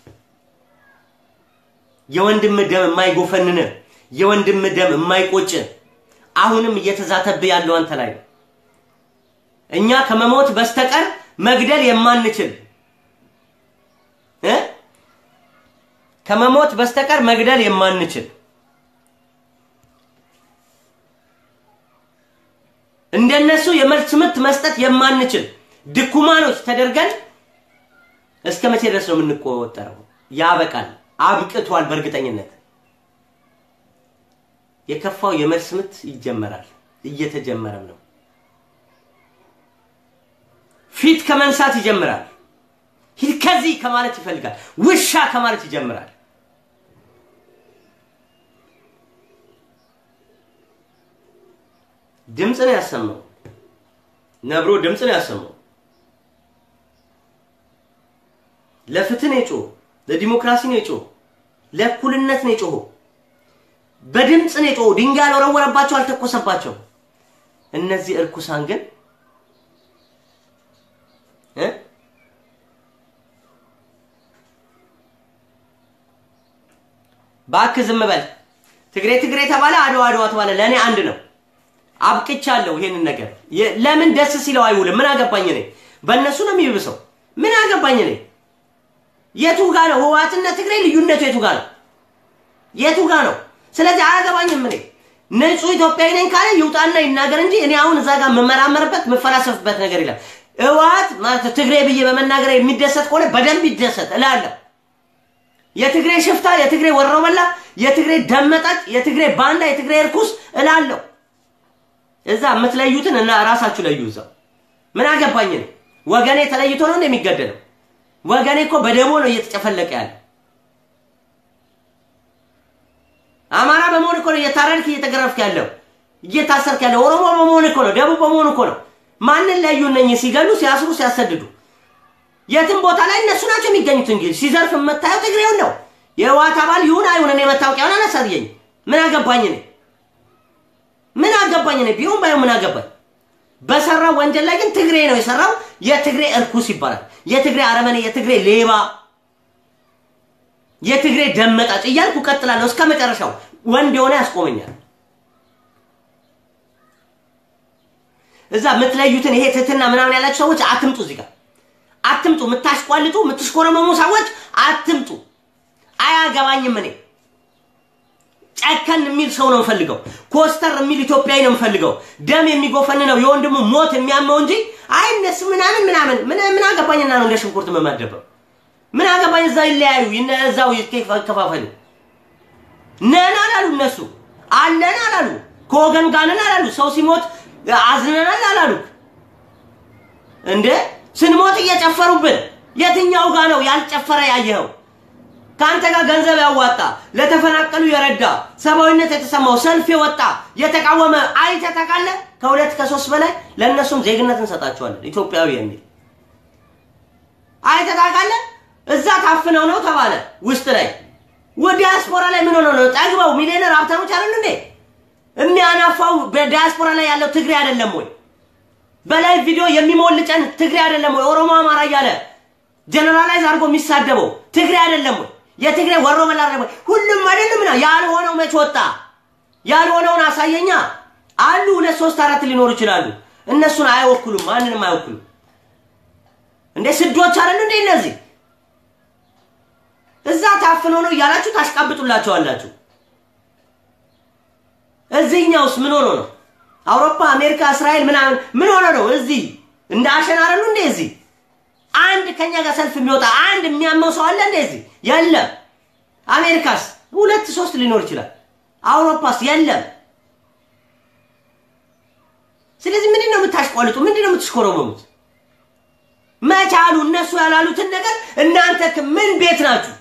የወንድም ደም የማይጎፈንን የወንድም ደም የማይቆጭ አሁንም እየተዛተብህ ያለው አንተ ላይ ነው። እኛ ከመሞት በስተቀር መግደል የማንችል እ ከመሞት በስተቀር መግደል የማንችል እንደነሱ የመልስ ምት መስጠት የማንችል ድኩማኖች ተደርገን እስከ መቼ ድረስ ነው የምንቆጠረው? ያበቃል። አብቅቷል። በእርግጠኝነት የከፋው የመልስ ምት ይጀመራል፣ እየተጀመረም ነው። ፊት ከመንሳት ይጀምራል። ሂድ ከዚህ ከማለት ይፈልጋል። ውሻ ከማለት ይጀምራል። ድምፅ ነው ያሰማው። ነብሮ ድምፅ ነው ያሰማው። ለፍትህ ነው የጮኸው። ለዲሞክራሲ ነው የጮኸው። ለእኩልነት ነው የጮኸው። በድምፅ ነው የጮኸው። ድንጋይ አልወረወረባቸው፣ አልተኮሰባቸው። እነዚህ እርኩሳን ግን እ እባክህ ዝም በል። ትግሬ ትግሬ ተባለ፣ አድዋ አድዋ ተባለ። ለእኔ አንድ ነው። አብቅቻለሁ ይሄንን ነገር። ለምን ደስ ሲለው አይውልም? ምን አገባኝ እኔ። በእነሱ ነው የሚብሰው። ምን አገባኝ እኔ። የቱ ጋ ነው ህወሓትና ትግሬ ልዩነቱ? የቱ ጋ ነው? የቱ ጋ ነው? ስለዚህ አያገባኝም እኔ። ንጹህ ኢትዮጵያዊ ነኝ ካለ ይውጣና ይናገር እንጂ እኔ አሁን እዛ ጋር የምመራመርበት የምፈላሰፍበት ነገር የለም። ህወሓት ማለት ትግሬ ብዬ በመናገር የሚደሰት ከሆነ በደንብ ይደሰት እላለሁ። የትግሬ ሽፍታ፣ የትግሬ ወሮበላ፣ የትግሬ ደመጣጭ፣ የትግሬ ባንዳ፣ የትግሬ እርኩስ እላለሁ። እዛ የምትለዩትን እና ራሳችሁ ለዩ። እዛው ምን አገባኝ እኔ። ወገኔ ተለይቶ ነው እንደሚገደለው። ወገኔ እኮ በደቦ ነው እየተጨፈለቀ ያለ። አማራ በመሆን እኮ ነው እየታረድክ እየተገረፍክ ያለው እየታሰርክ ያለው። ኦሮሞ በመሆን እኮ ነው፣ ደቡብ በመሆን እኮ ነው። ማንን ለዩ? እነኝህ ሲገሉ፣ ሲያስሩ፣ ሲያሰድዱ የትም ቦታ ላይ እነሱ ናቸው የሚገኙት። እንግዲህ ሲዘርፍ የምታየው ትግሬውን ነው። የህወሓት አባል ይሁን አይሁን እኔ መታወቂያውን አላሳየኝ። ምን አገባኝ እኔ ምን አገባኝ እኔ ቢሆን ባይሆን ምን አገባኝ። በሰራው ወንጀል ላይ ግን ትግሬ ነው የሰራው። የትግሬ እርኩስ ይባላል። የትግሬ አረመኔ፣ የትግሬ ሌባ፣ የትግሬ ደመጣጭ እያልኩ ቀጥላለሁ እስከ መጨረሻው። ወንድ የሆነ ያስቆመኛል። እዛ የምትለዩትን ይሄ ትህትና ምናምን ያላችሁ ሰዎች አትምጡ፣ እዚህ ጋር አትምጡ። የምታሽቋልጡ የምትሽኮረመሙ ሰዎች አትምጡ። አያገባኝም እኔ ጨከን የሚል ሰው ነው የምፈልገው። ኮስተር የሚል ኢትዮጵያዊ ነው የምፈልገው። ደም የሚጎፈን ነው የወንድሙ ሞት የሚያመው እንጂ አይ እነሱ ምናምን ምናምን ምን ምን አገባኝና ነው እንደ ሽንኩርት የምመደበው? ምን አገባኝ? እዛ ይለያዩ፣ እዛው ይከፋፈሉ። ነን አላሉ እነሱ አለን አላሉ፣ ከወገን ጋር ነን አላሉ። ሰው ሲሞት አዝነናል አላሉ። እንዴ ስንሞት እየጨፈሩብን፣ የትኛው ጋር ነው ያልጨፈረ ያየኸው? ከአንተ ጋር ገንዘብ ያዋጣ ለተፈናቀሉ የረዳ ሰብአዊነት የተሰማው ሰልፍ የወጣ የተቃወመ አይተህ ታውቃለህ? ከሁለት ከሶስት በላይ ለእነሱም ዜግነት እንሰጣቸዋለን ኢትዮጵያዊ የሚል አይተህ ታውቃለህ? እዛ ታፍነው ነው ተባለ። ውስጥ ላይ ዲያስፖራ ላይ ምን ሆነው ነው? ጠግበው ሚሊዮነር ሀብታሞች አይደሉ እንዴ? የሚያናፋው በዲያስፖራ ላይ ያለው ትግሬ አይደለም ወይ? በላይ ቪዲዮ የሚሞልጨን ትግሬ አይደለም ወይ? ኦሮሞ አማራ እያለ ጀነራላይዝ አድርጎ የሚሳደበው ትግሬ አይደለም ወይ? የትግሬ ወሮ በላ አይደለም ወይ? ሁሉም አይደለም ና ያልሆነው መች ወጣ? ያልሆነውን አሳየኛ። አሉ ሁለት ሶስት አራት ሊኖሩ ይችላሉ። እነሱን አይወክሉም፣ ማንንም አይወክሉም። እንዴ ስዶች አይደሉ እንዴ እነዚህ? እዛ ታፍነው ነው እያላችሁ ታሽቃብጡላቸዋላችሁ። እዚህኛውስ ምን ሆኖ ነው? አውሮፓ፣ አሜሪካ፣ እስራኤል ምናምን ምን ሆኖ ነው? እዚህ እንደ አሸን አይደሉ እንዴ እዚህ አንድ ከኛ ጋር ሰልፍ የሚወጣ አንድ የሚያመው ሰው አለ እንደዚህ? የለም። አሜሪካስ ሁለት ሶስት ሊኖር ይችላል። አውሮፓስ የለም። ስለዚህ ምንድን ነው የምታሽቋልጡ? ምንድን ነው የምትሽኮረመሙት? መቻሉ እነሱ ያላሉትን ነገር እናንተ ምን ቤት ናችሁ?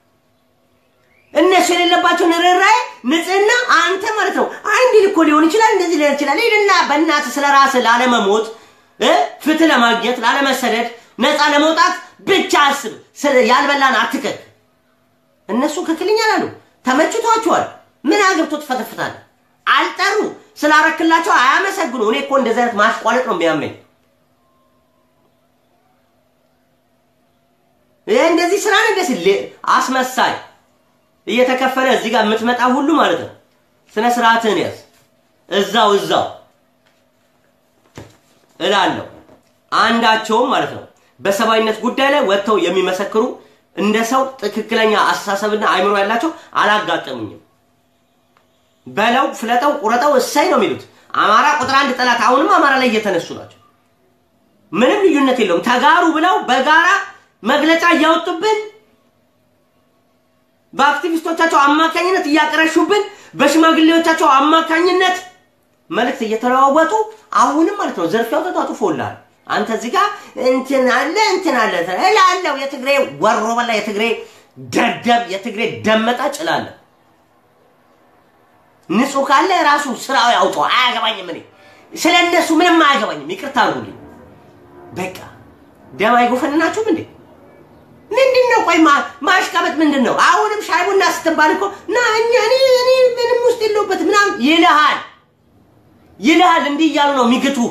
እነሱ የሌለባቸውን ርኅራኄ፣ ንጽህና አንተ ማለት ነው አንድ ልኮ ሊሆን ይችላል እንደዚህ ሊሆን ይችላል። ሂድና በእናትህ ስለ ራስህ ላለመሞት ፍትህ ለማግኘት ላለመሰደድ ነፃ ለመውጣት ብቻ አስብ። ያልበላን አትከክ። እነሱ ክክልኛል አሉ። ተመችቷቸዋል። ምን አገብቶ ትፈተፍታለህ? አልጠሩ ስላረክላቸው አያመሰግኑ። እኔ እኮ እንደዚህ አይነት ማሽቋለጥ ነው የሚያመኝ። ይህ እንደዚህ ስራ ነው ደስ አስመሳይ እየተከፈለ እዚህ ጋር የምትመጣ ሁሉ ማለት ነው። ስነ ስርዓትህን ያዝ። እዛው እዛው እላለሁ። አንዳቸውም ማለት ነው በሰብአዊነት ጉዳይ ላይ ወጥተው የሚመሰክሩ እንደ ሰው ትክክለኛ አስተሳሰብና አይምሮ ያላቸው አላጋጠሙኝም። በለው ፍለጠው፣ ቁረጠው እሳይ ነው የሚሉት። አማራ ቁጥር አንድ ጠላት አሁንም አማራ ላይ እየተነሱ ናቸው። ምንም ልዩነት የለውም። ተጋሩ ብለው በጋራ መግለጫ እያወጡብን በአክቲቪስቶቻቸው አማካኝነት እያቀረሹብን በሽማግሌዎቻቸው አማካኝነት መልእክት እየተለዋወጡ አሁንም ማለት ነው ዘርፊያው ተጧጡፎልሃል። አንተ እዚህ ጋር እንትን አለ እንትን አለ እላለሁ። የትግሬ ወሮ በላ፣ የትግሬ ደደብ፣ የትግሬ ደመጣ ጭላለ ንጹህ ካለ ራሱ ስራው ያውጣው። አያገባኝም። እኔ ስለ እነሱ ምንም አያገባኝም። ይቅርታ አድርጉልኝ። በቃ ደም አይጎፈንናችሁም እንዴ? ምንድን ነው? ቆይ ማሽቃበጥ ምንድን ነው? አሁንም ሻይ ቡና ስትባል እኮ ና እኛ እኔ እኔ ምንም ውስጥ የለሁበት ምናምን ይልሃል ይልሃል። እንዲህ እያሉ ነው የሚግቱህ።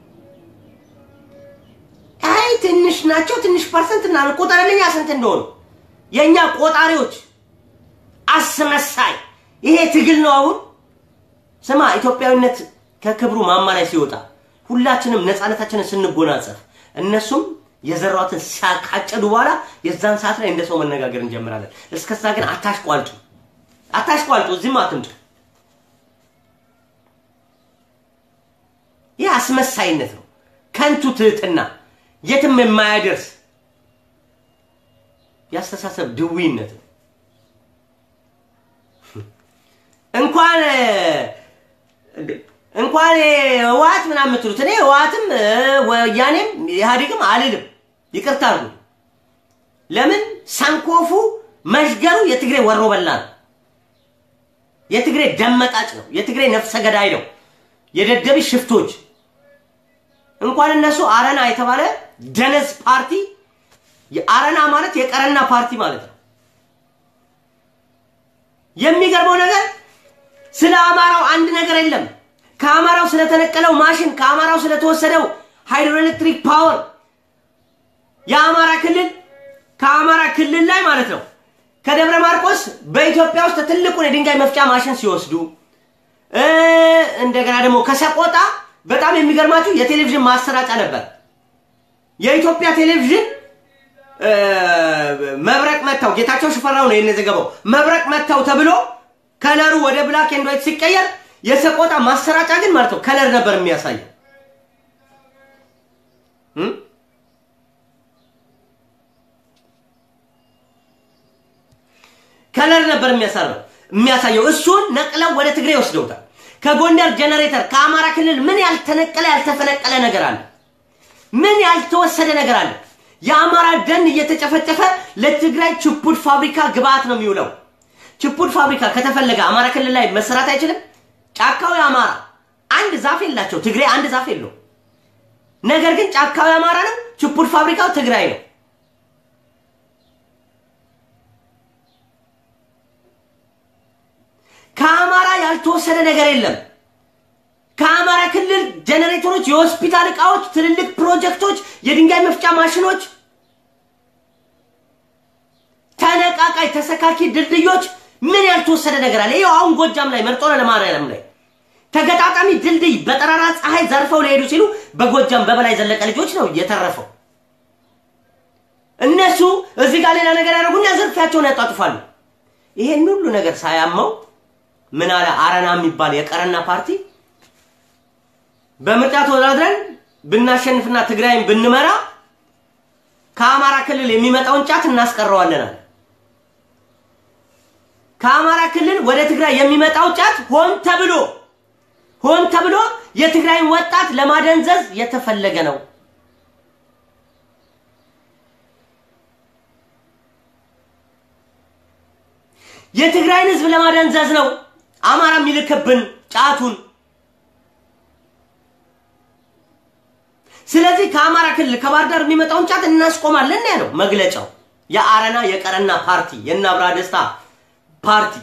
አይ ትንሽ ናቸው ትንሽ ፐርሰንት እና ቁጠርልኛ ስንት እንደሆኑ የእኛ ቆጣሪዎች አስመሳይ። ይሄ ትግል ነው። አሁን ስማ፣ ኢትዮጵያዊነት ከክብሩ ማማ ላይ ሲወጣ ሁላችንም ነፃነታችንን ስንጎናጸፍ እነሱም የዘራዋትን ካጨዱ በኋላ የዛን ሰዓት ላይ እንደ ሰው መነጋገር እንጀምራለን። እስከዛ ግን አታሽቋልጡ፣ አታሽቋልጡ። እዚህም አትምጡ። ይህ አስመሳይነት ነው፣ ከንቱ ትህትና፣ የትም የማያደርስ ያስተሳሰብ ድዊነት ነው። እንኳን እንኳን ህወሓት ምናምን የምትሉት እኔ ህወሓትም ወያኔም ኢህአዴግም አልልም። ይቅርታ አድርጉ። ለምን ሳንኮፉ መሽገሩ የትግሬ ወሮ በላ ነው። የትግሬ ደመጣጭ ነው። የትግሬ ነፍሰ ገዳይ ነው። የደደቢ ሽፍቶች እንኳን እነሱ አረና የተባለ ደነዝ ፓርቲ አረና ማለት የቀረና ፓርቲ ማለት ነው። የሚገርመው ነገር ስለ አማራው አንድ ነገር የለም። ከአማራው ስለተነቀለው ማሽን፣ ከአማራው ስለተወሰደው ሃይድሮኤሌክትሪክ ፓወር የአማራ ክልል ከአማራ ክልል ላይ ማለት ነው ከደብረ ማርቆስ በኢትዮጵያ ውስጥ ትልቁን የድንጋይ መፍጫ ማሽን ሲወስዱ እንደገና ደግሞ ከሰቆጣ በጣም የሚገርማችሁ የቴሌቪዥን ማሰራጫ ነበር። የኢትዮጵያ ቴሌቪዥን መብረቅ መታው ጌታቸው ሽፈራው ነው የዘገበው። መብረቅ መታው ተብሎ ከለሩ ወደ ብላክ ኤንድ ዋይት ሲቀየር የሰቆጣ ማሰራጫ ግን ማለት ነው ከለር ነበር የሚያሳየው። ከለር ነበር የሚያሳየው የሚያሳየው እሱን ነቅለው ወደ ትግሬ ወስደውታል። ከጎንደር ጀነሬተር ከአማራ ክልል ምን ያልተነቀለ ያልተፈነቀለ ነገር አለ? ምን ያልተወሰደ ነገር አለ? የአማራ ደን እየተጨፈጨፈ ለትግራይ ችፑድ ፋብሪካ ግብአት ነው የሚውለው። ችፑድ ፋብሪካ ከተፈለገ አማራ ክልል ላይ መሰራት አይችልም። ጫካው የአማራ አንድ ዛፍ የላቸው፣ ትግሬ አንድ ዛፍ የለው። ነገር ግን ጫካው የአማራ ነው፣ ችፑድ ፋብሪካው ትግራይ ነው። ከአማራ ያልተወሰደ ነገር የለም። ከአማራ ክልል ጀነሬተሮች፣ የሆስፒታል እቃዎች፣ ትልልቅ ፕሮጀክቶች፣ የድንጋይ መፍጫ ማሽኖች፣ ተነቃቃይ ተሰካኪ ድልድዮች ምን ያልተወሰደ ነገር አለ? ይኸው አሁን ጎጃም ላይ መርጦ ለማርያም ላይ ተገጣጣሚ ድልድይ በጠራራ ፀሐይ ዘርፈው ሊሄዱ ሲሉ በጎጃም በበላይ ዘለቀ ልጆች ነው የተረፈው። እነሱ እዚህ ጋር ሌላ ነገር ያደረጉና ዝርፊያቸውን ያጧጥፋሉ። ይሄን ሁሉ ነገር ሳያመው ምን አለ አረና የሚባል የቀረና ፓርቲ በምርጫ ተወዳድረን ብናሸንፍና ትግራይን ብንመራ ከአማራ ክልል የሚመጣውን ጫት እናስቀረዋለን አለ። ከአማራ ክልል ወደ ትግራይ የሚመጣው ጫት ሆን ተብሎ ሆን ተብሎ የትግራይን ወጣት ለማደንዘዝ የተፈለገ ነው። የትግራይን ህዝብ ለማደንዘዝ ነው አማራ የሚልክብን ጫቱን። ስለዚህ ከአማራ ክልል ከባህር ዳር የሚመጣውን ጫት እናስቆማለን ያለው መግለጫው የአረና የቀረና ፓርቲ የእነ አብርሃ ደስታ ፓርቲ።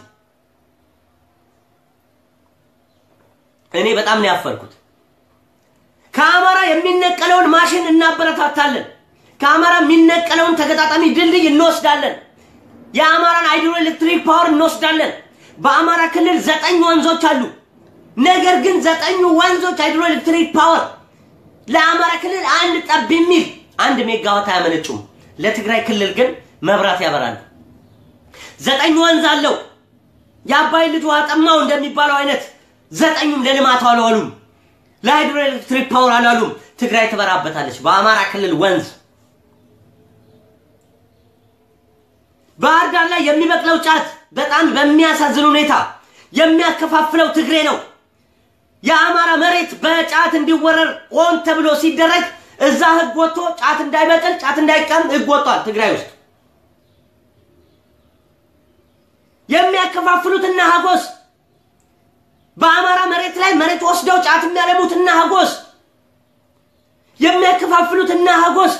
እኔ በጣም ነው ያፈርኩት። ከአማራ የሚነቀለውን ማሽን እናበረታታለን። ከአማራ የሚነቀለውን ተገጣጣሚ ድልድይ እንወስዳለን። የአማራን ሃይድሮ ኤሌክትሪክ ፓወር እንወስዳለን። በአማራ ክልል ዘጠኝ ወንዞች አሉ። ነገር ግን ዘጠኙ ወንዞች ሃይድሮ ኤሌክትሪክ ፓወር ለአማራ ክልል አንድ ጠብ የሚል አንድ ሜጋዋት አያመነጩም። ለትግራይ ክልል ግን መብራት ያበራሉ። ዘጠኝ ወንዝ አለው። የአባይ ልጅ ውሃ ጠማው እንደሚባለው አይነት ዘጠኙም ለልማት አልዋሉም። ለሃይድሮ ኤሌክትሪክ ፓወር አልዋሉም። ትግራይ ትበራበታለች በአማራ ክልል ወንዝ። ባህር ዳር ላይ የሚበቅለው ጫት በጣም በሚያሳዝን ሁኔታ የሚያከፋፍለው ትግሬ ነው። የአማራ መሬት በጫት እንዲወረር ሆን ተብሎ ሲደረግ እዛ ህግ ወጥቶ ጫት እንዳይበቅል ጫት እንዳይቀም ህግ ወጥቷል ትግራይ ውስጥ። የሚያከፋፍሉትና ሀጎስ በአማራ መሬት ላይ መሬት ወስደው ጫት የሚያለሙትና ሀጎስ የሚያከፋፍሉትና ሀጎስ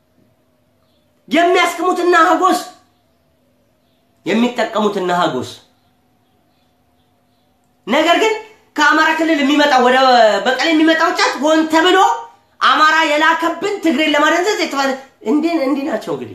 የሚያስቅሙትና ሀጎስ የሚጠቀሙትና ሀጎስ ነገር ግን ከአማራ ክልል የሚመጣው ወደ በቀል የሚመጣው ጫት ሆን ተብሎ አማራ የላከብን ትግሬን ለማደንዘዝ የተባለ እንዲህ እንዲህ ናቸው። እንግዲህ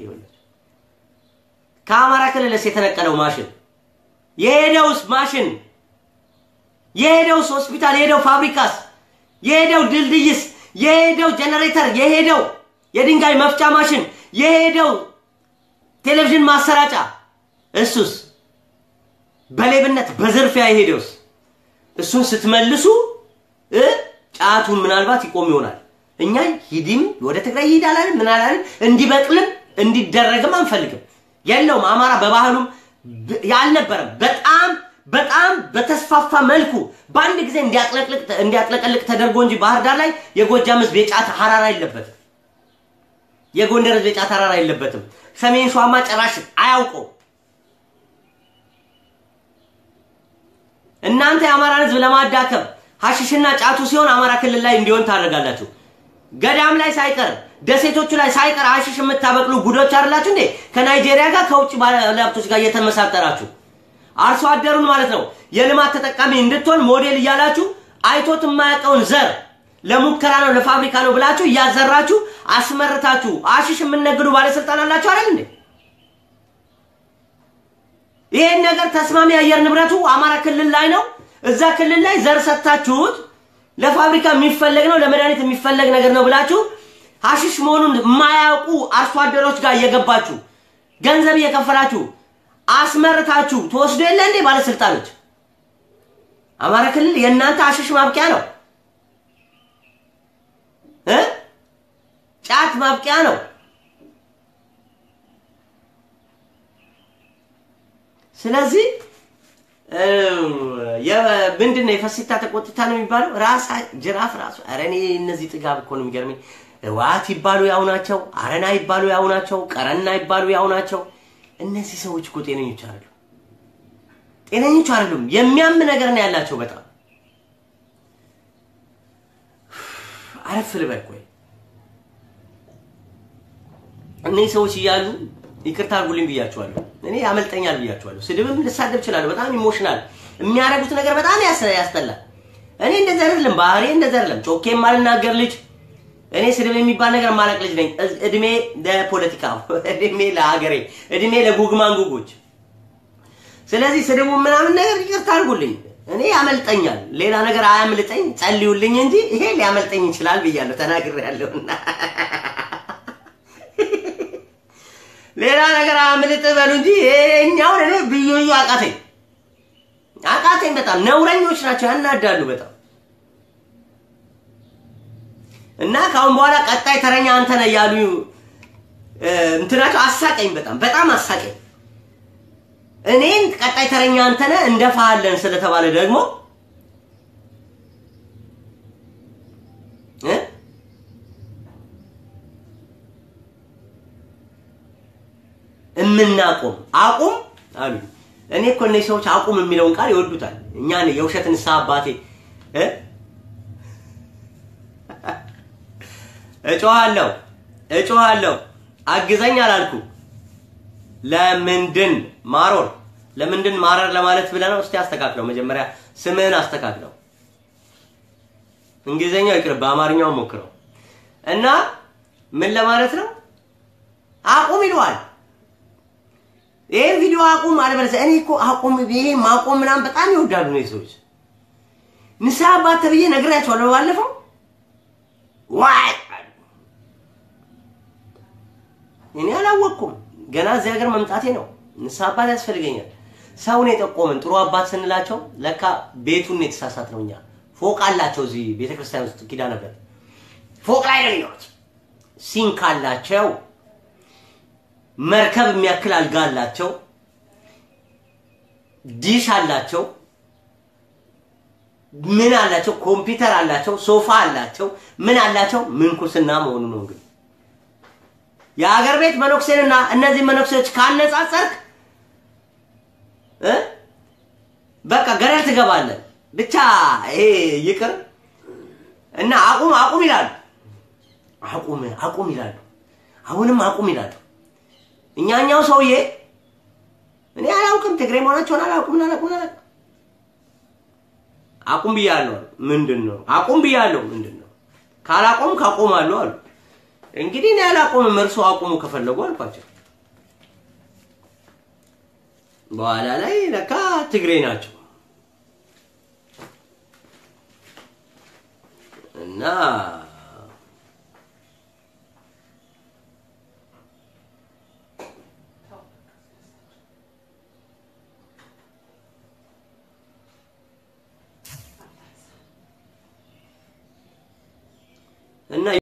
ከአማራ ክልልስ የተነቀለው ማሽን የሄደውስ ማሽን የሄደውስ ሆስፒታል የሄደው ፋብሪካስ የሄደው ድልድይስ የሄደው ጄኔሬተር የሄደው የድንጋይ መፍጫ ማሽን የሄደው ቴሌቪዥን ማሰራጫ እሱስ በሌብነት በዝርፊያ የሄደውስ እሱን ስትመልሱ ጫቱን ምናልባት ይቆም ይሆናል። እኛ ሂድም ወደ ትግራይ ይሄድ አላልን ምን አላልን፣ እንዲበቅልም እንዲደረግም አንፈልግም። የለውም አማራ በባህሉም ያልነበረም በጣም በጣም በተስፋፋ መልኩ በአንድ ጊዜ እንዲያጥለቀልቅ ተደርጎ እንጂ ባህር ዳር ላይ የጎጃም ህዝብ የጫት ሀራራ የለበትም። የጎንደር ህዝብ የጫት ሀራራ የለበትም። ሰሜን ሸዋማ ጭራሽ አያውቀው። እናንተ የአማራን ህዝብ ለማዳከም ሀሽሽና ጫቱ ሲሆን አማራ ክልል ላይ እንዲሆን ታደርጋላችሁ። ገዳም ላይ ሳይቀር ደሴቶቹ ላይ ሳይቀር ሀሽሽ የምታበቅሉ ጉዶች አይደላችሁ እንዴ? ከናይጄሪያ ጋር ከውጭ ባለሀብቶች ጋር እየተመሳጠራችሁ አርሶ አደሩን ማለት ነው የልማት ተጠቃሚ እንድትሆን ሞዴል እያላችሁ አይቶት የማያውቀውን ዘር ለሙከራ ነው ለፋብሪካ ነው ብላችሁ እያዘራችሁ አስመርታችሁ አሽሽ የምነግዱ ባለስልጣን አላችሁ አይደል እንዴ? ይሄን ነገር ተስማሚ አየር ንብረቱ አማራ ክልል ላይ ነው። እዛ ክልል ላይ ዘር ሰጥታችሁት ለፋብሪካ የሚፈለግ ነው ለመድኃኒት የሚፈለግ ነገር ነው ብላችሁ ሀሽሽ መሆኑን የማያውቁ አርሶ አደሮች ጋር እየገባችሁ ገንዘብ እየከፈላችሁ አስመርታችሁ ተወስዶ የለ እንዴ ባለስልጣኖች? አማራ ክልል የእናንተ ሀሽሽ ማብቂያ ነው እ ጫት ማብቂያ ነው። ስለዚህ ምንድን ነው የፈሲታ ተቆጥታ ነው የሚባለው? ራሳ ጅራፍ ራሱ ኧረ እኔ እነዚህ ጥጋብ እኮ ነው የሚገርመኝ። ህወሓት ይባሉ ያው ናቸው፣ አረና ይባሉ ያው ናቸው፣ ቀረና ይባሉ ያው ናቸው። እነዚህ ሰዎች እኮ ጤነኞች አይደሉም፣ ጤነኞች አይደሉም። የሚያም ነገር ነው ያላቸው። በጣም አረፍ ልበል ቆይ። እነዚህ ሰዎች እያሉ ይቅርታ አድርጉልኝ ብያቸዋለሁ። እኔ ያመልጠኛል ብያቸዋለሁ። ስድብም ልሳደብ እችላለሁ። በጣም ኢሞሽናል የሚያደርጉት ነገር በጣም ያስጠላል። እኔ እንደዚህ አይደለም፣ ባህሪ እንደዚህ አይደለም። ጮኬ የማልናገር ልጅ እኔ ስድብ የሚባል ነገር ማለቅ ልጅ ነኝ። እድሜ ለፖለቲካ፣ እድሜ ለሀገሬ፣ እድሜ ለጉግማንጉጎች። ስለዚህ ስድቡ ምናምን ነገር ይቅርታ አድርጉልኝ። እኔ ያመልጠኛል። ሌላ ነገር አያምልጠኝ፣ ጸልዩልኝ እንጂ ይሄ ሊያመልጠኝ ይችላል ብያለሁ፣ ተናግሬያለሁና ሌላ ነገር አምልጥ በሉ እንጂ ይሄኛውን እኔ ብዩ ብዩ አቃተኝ አቃተኝ። በጣም ነውረኞች ናቸው፣ ያናዳሉ በጣም እና ከአሁን በኋላ ቀጣይ ተረኛ አንተ ነህ እያሉ እንትናቸው አሳቀኝ፣ በጣም በጣም አሳቀኝ። እኔን ቀጣይ ተረኛ አንተ ነህ እንደፋሃለን ስለተባለ ደግሞ እምናቆም አቁም አሉ። እኔ እኮ እነዚህ ሰዎች አቁም የሚለውን ቃል ይወዱታል። እኛ የውሸት ንስሐ አባቴ እጮሃለሁ እጮሃለሁ አግዘኝ አላልኩ። ለምንድን ማሮር ለምንድን ማረር ለማለት ብለህ ነው? እስቲ አስተካክለው፣ መጀመሪያ ስምህን አስተካክለው። እንግሊዘኛው ይቅር፣ በአማርኛው ሞክረው እና ምን ለማለት ነው? አቁም ይለዋል። ይሄን ቪዲዮ አቁም አለበለዚያ እኔ እኮ አቁም ይሄ ማቆም ምናምን በጣም ይወዳሉ ነው ሰዎች። ንስሐ አባት ተብዬ ነግሬያቸዋለሁ ባለፈው። ዋይ እኔ አላወቅኩም ገና እዚህ ሀገር መምጣቴ ነው። ንስሐ አባት ያስፈልገኛል። ሰውን የጠቆምን ጥሩ አባት ስንላቸው ለካ ቤቱን የተሳሳት ነው። እኛ ፎቅ አላቸው እዚህ ቤተክርስቲያን ውስጥ ኪዳነ ምሕረት ፎቅ ላይ ነው የሚኖሩት። ሲንክ አላቸው መርከብ የሚያክል አልጋ አላቸው፣ ዲሽ አላቸው፣ ምን አላቸው፣ ኮምፒውተር አላቸው፣ ሶፋ አላቸው፣ ምን አላቸው። ምንኩስና መሆኑ ነው እንግዲህ የሀገር ቤት መነኩሴንና እነዚህ መነኩሴዎች ካነጻጸርክ እ በቃ ገደል ትገባለን። ብቻ ይሄ ይቅር እና አቁም አቁም ይላሉ። አቁም አቁም ይላሉ። አሁንም አቁም ይላሉ። እኛኛው ሰውዬ እኔ አላውቅም፣ ትግሬ መሆናቸውን አላውቅም አላውቅም አላውቅም። አቁም ብያለሁ። ምንድን ነው አቁም ብያለሁ? ምንድን ነው ካላቆም ካቆማሉ አሉ። እንግዲህ እኔ አላቆምም፣ እርሶ አቁሙ ከፈለጉ አልኳቸው። በኋላ ላይ ለካ ትግሬ ናቸው እና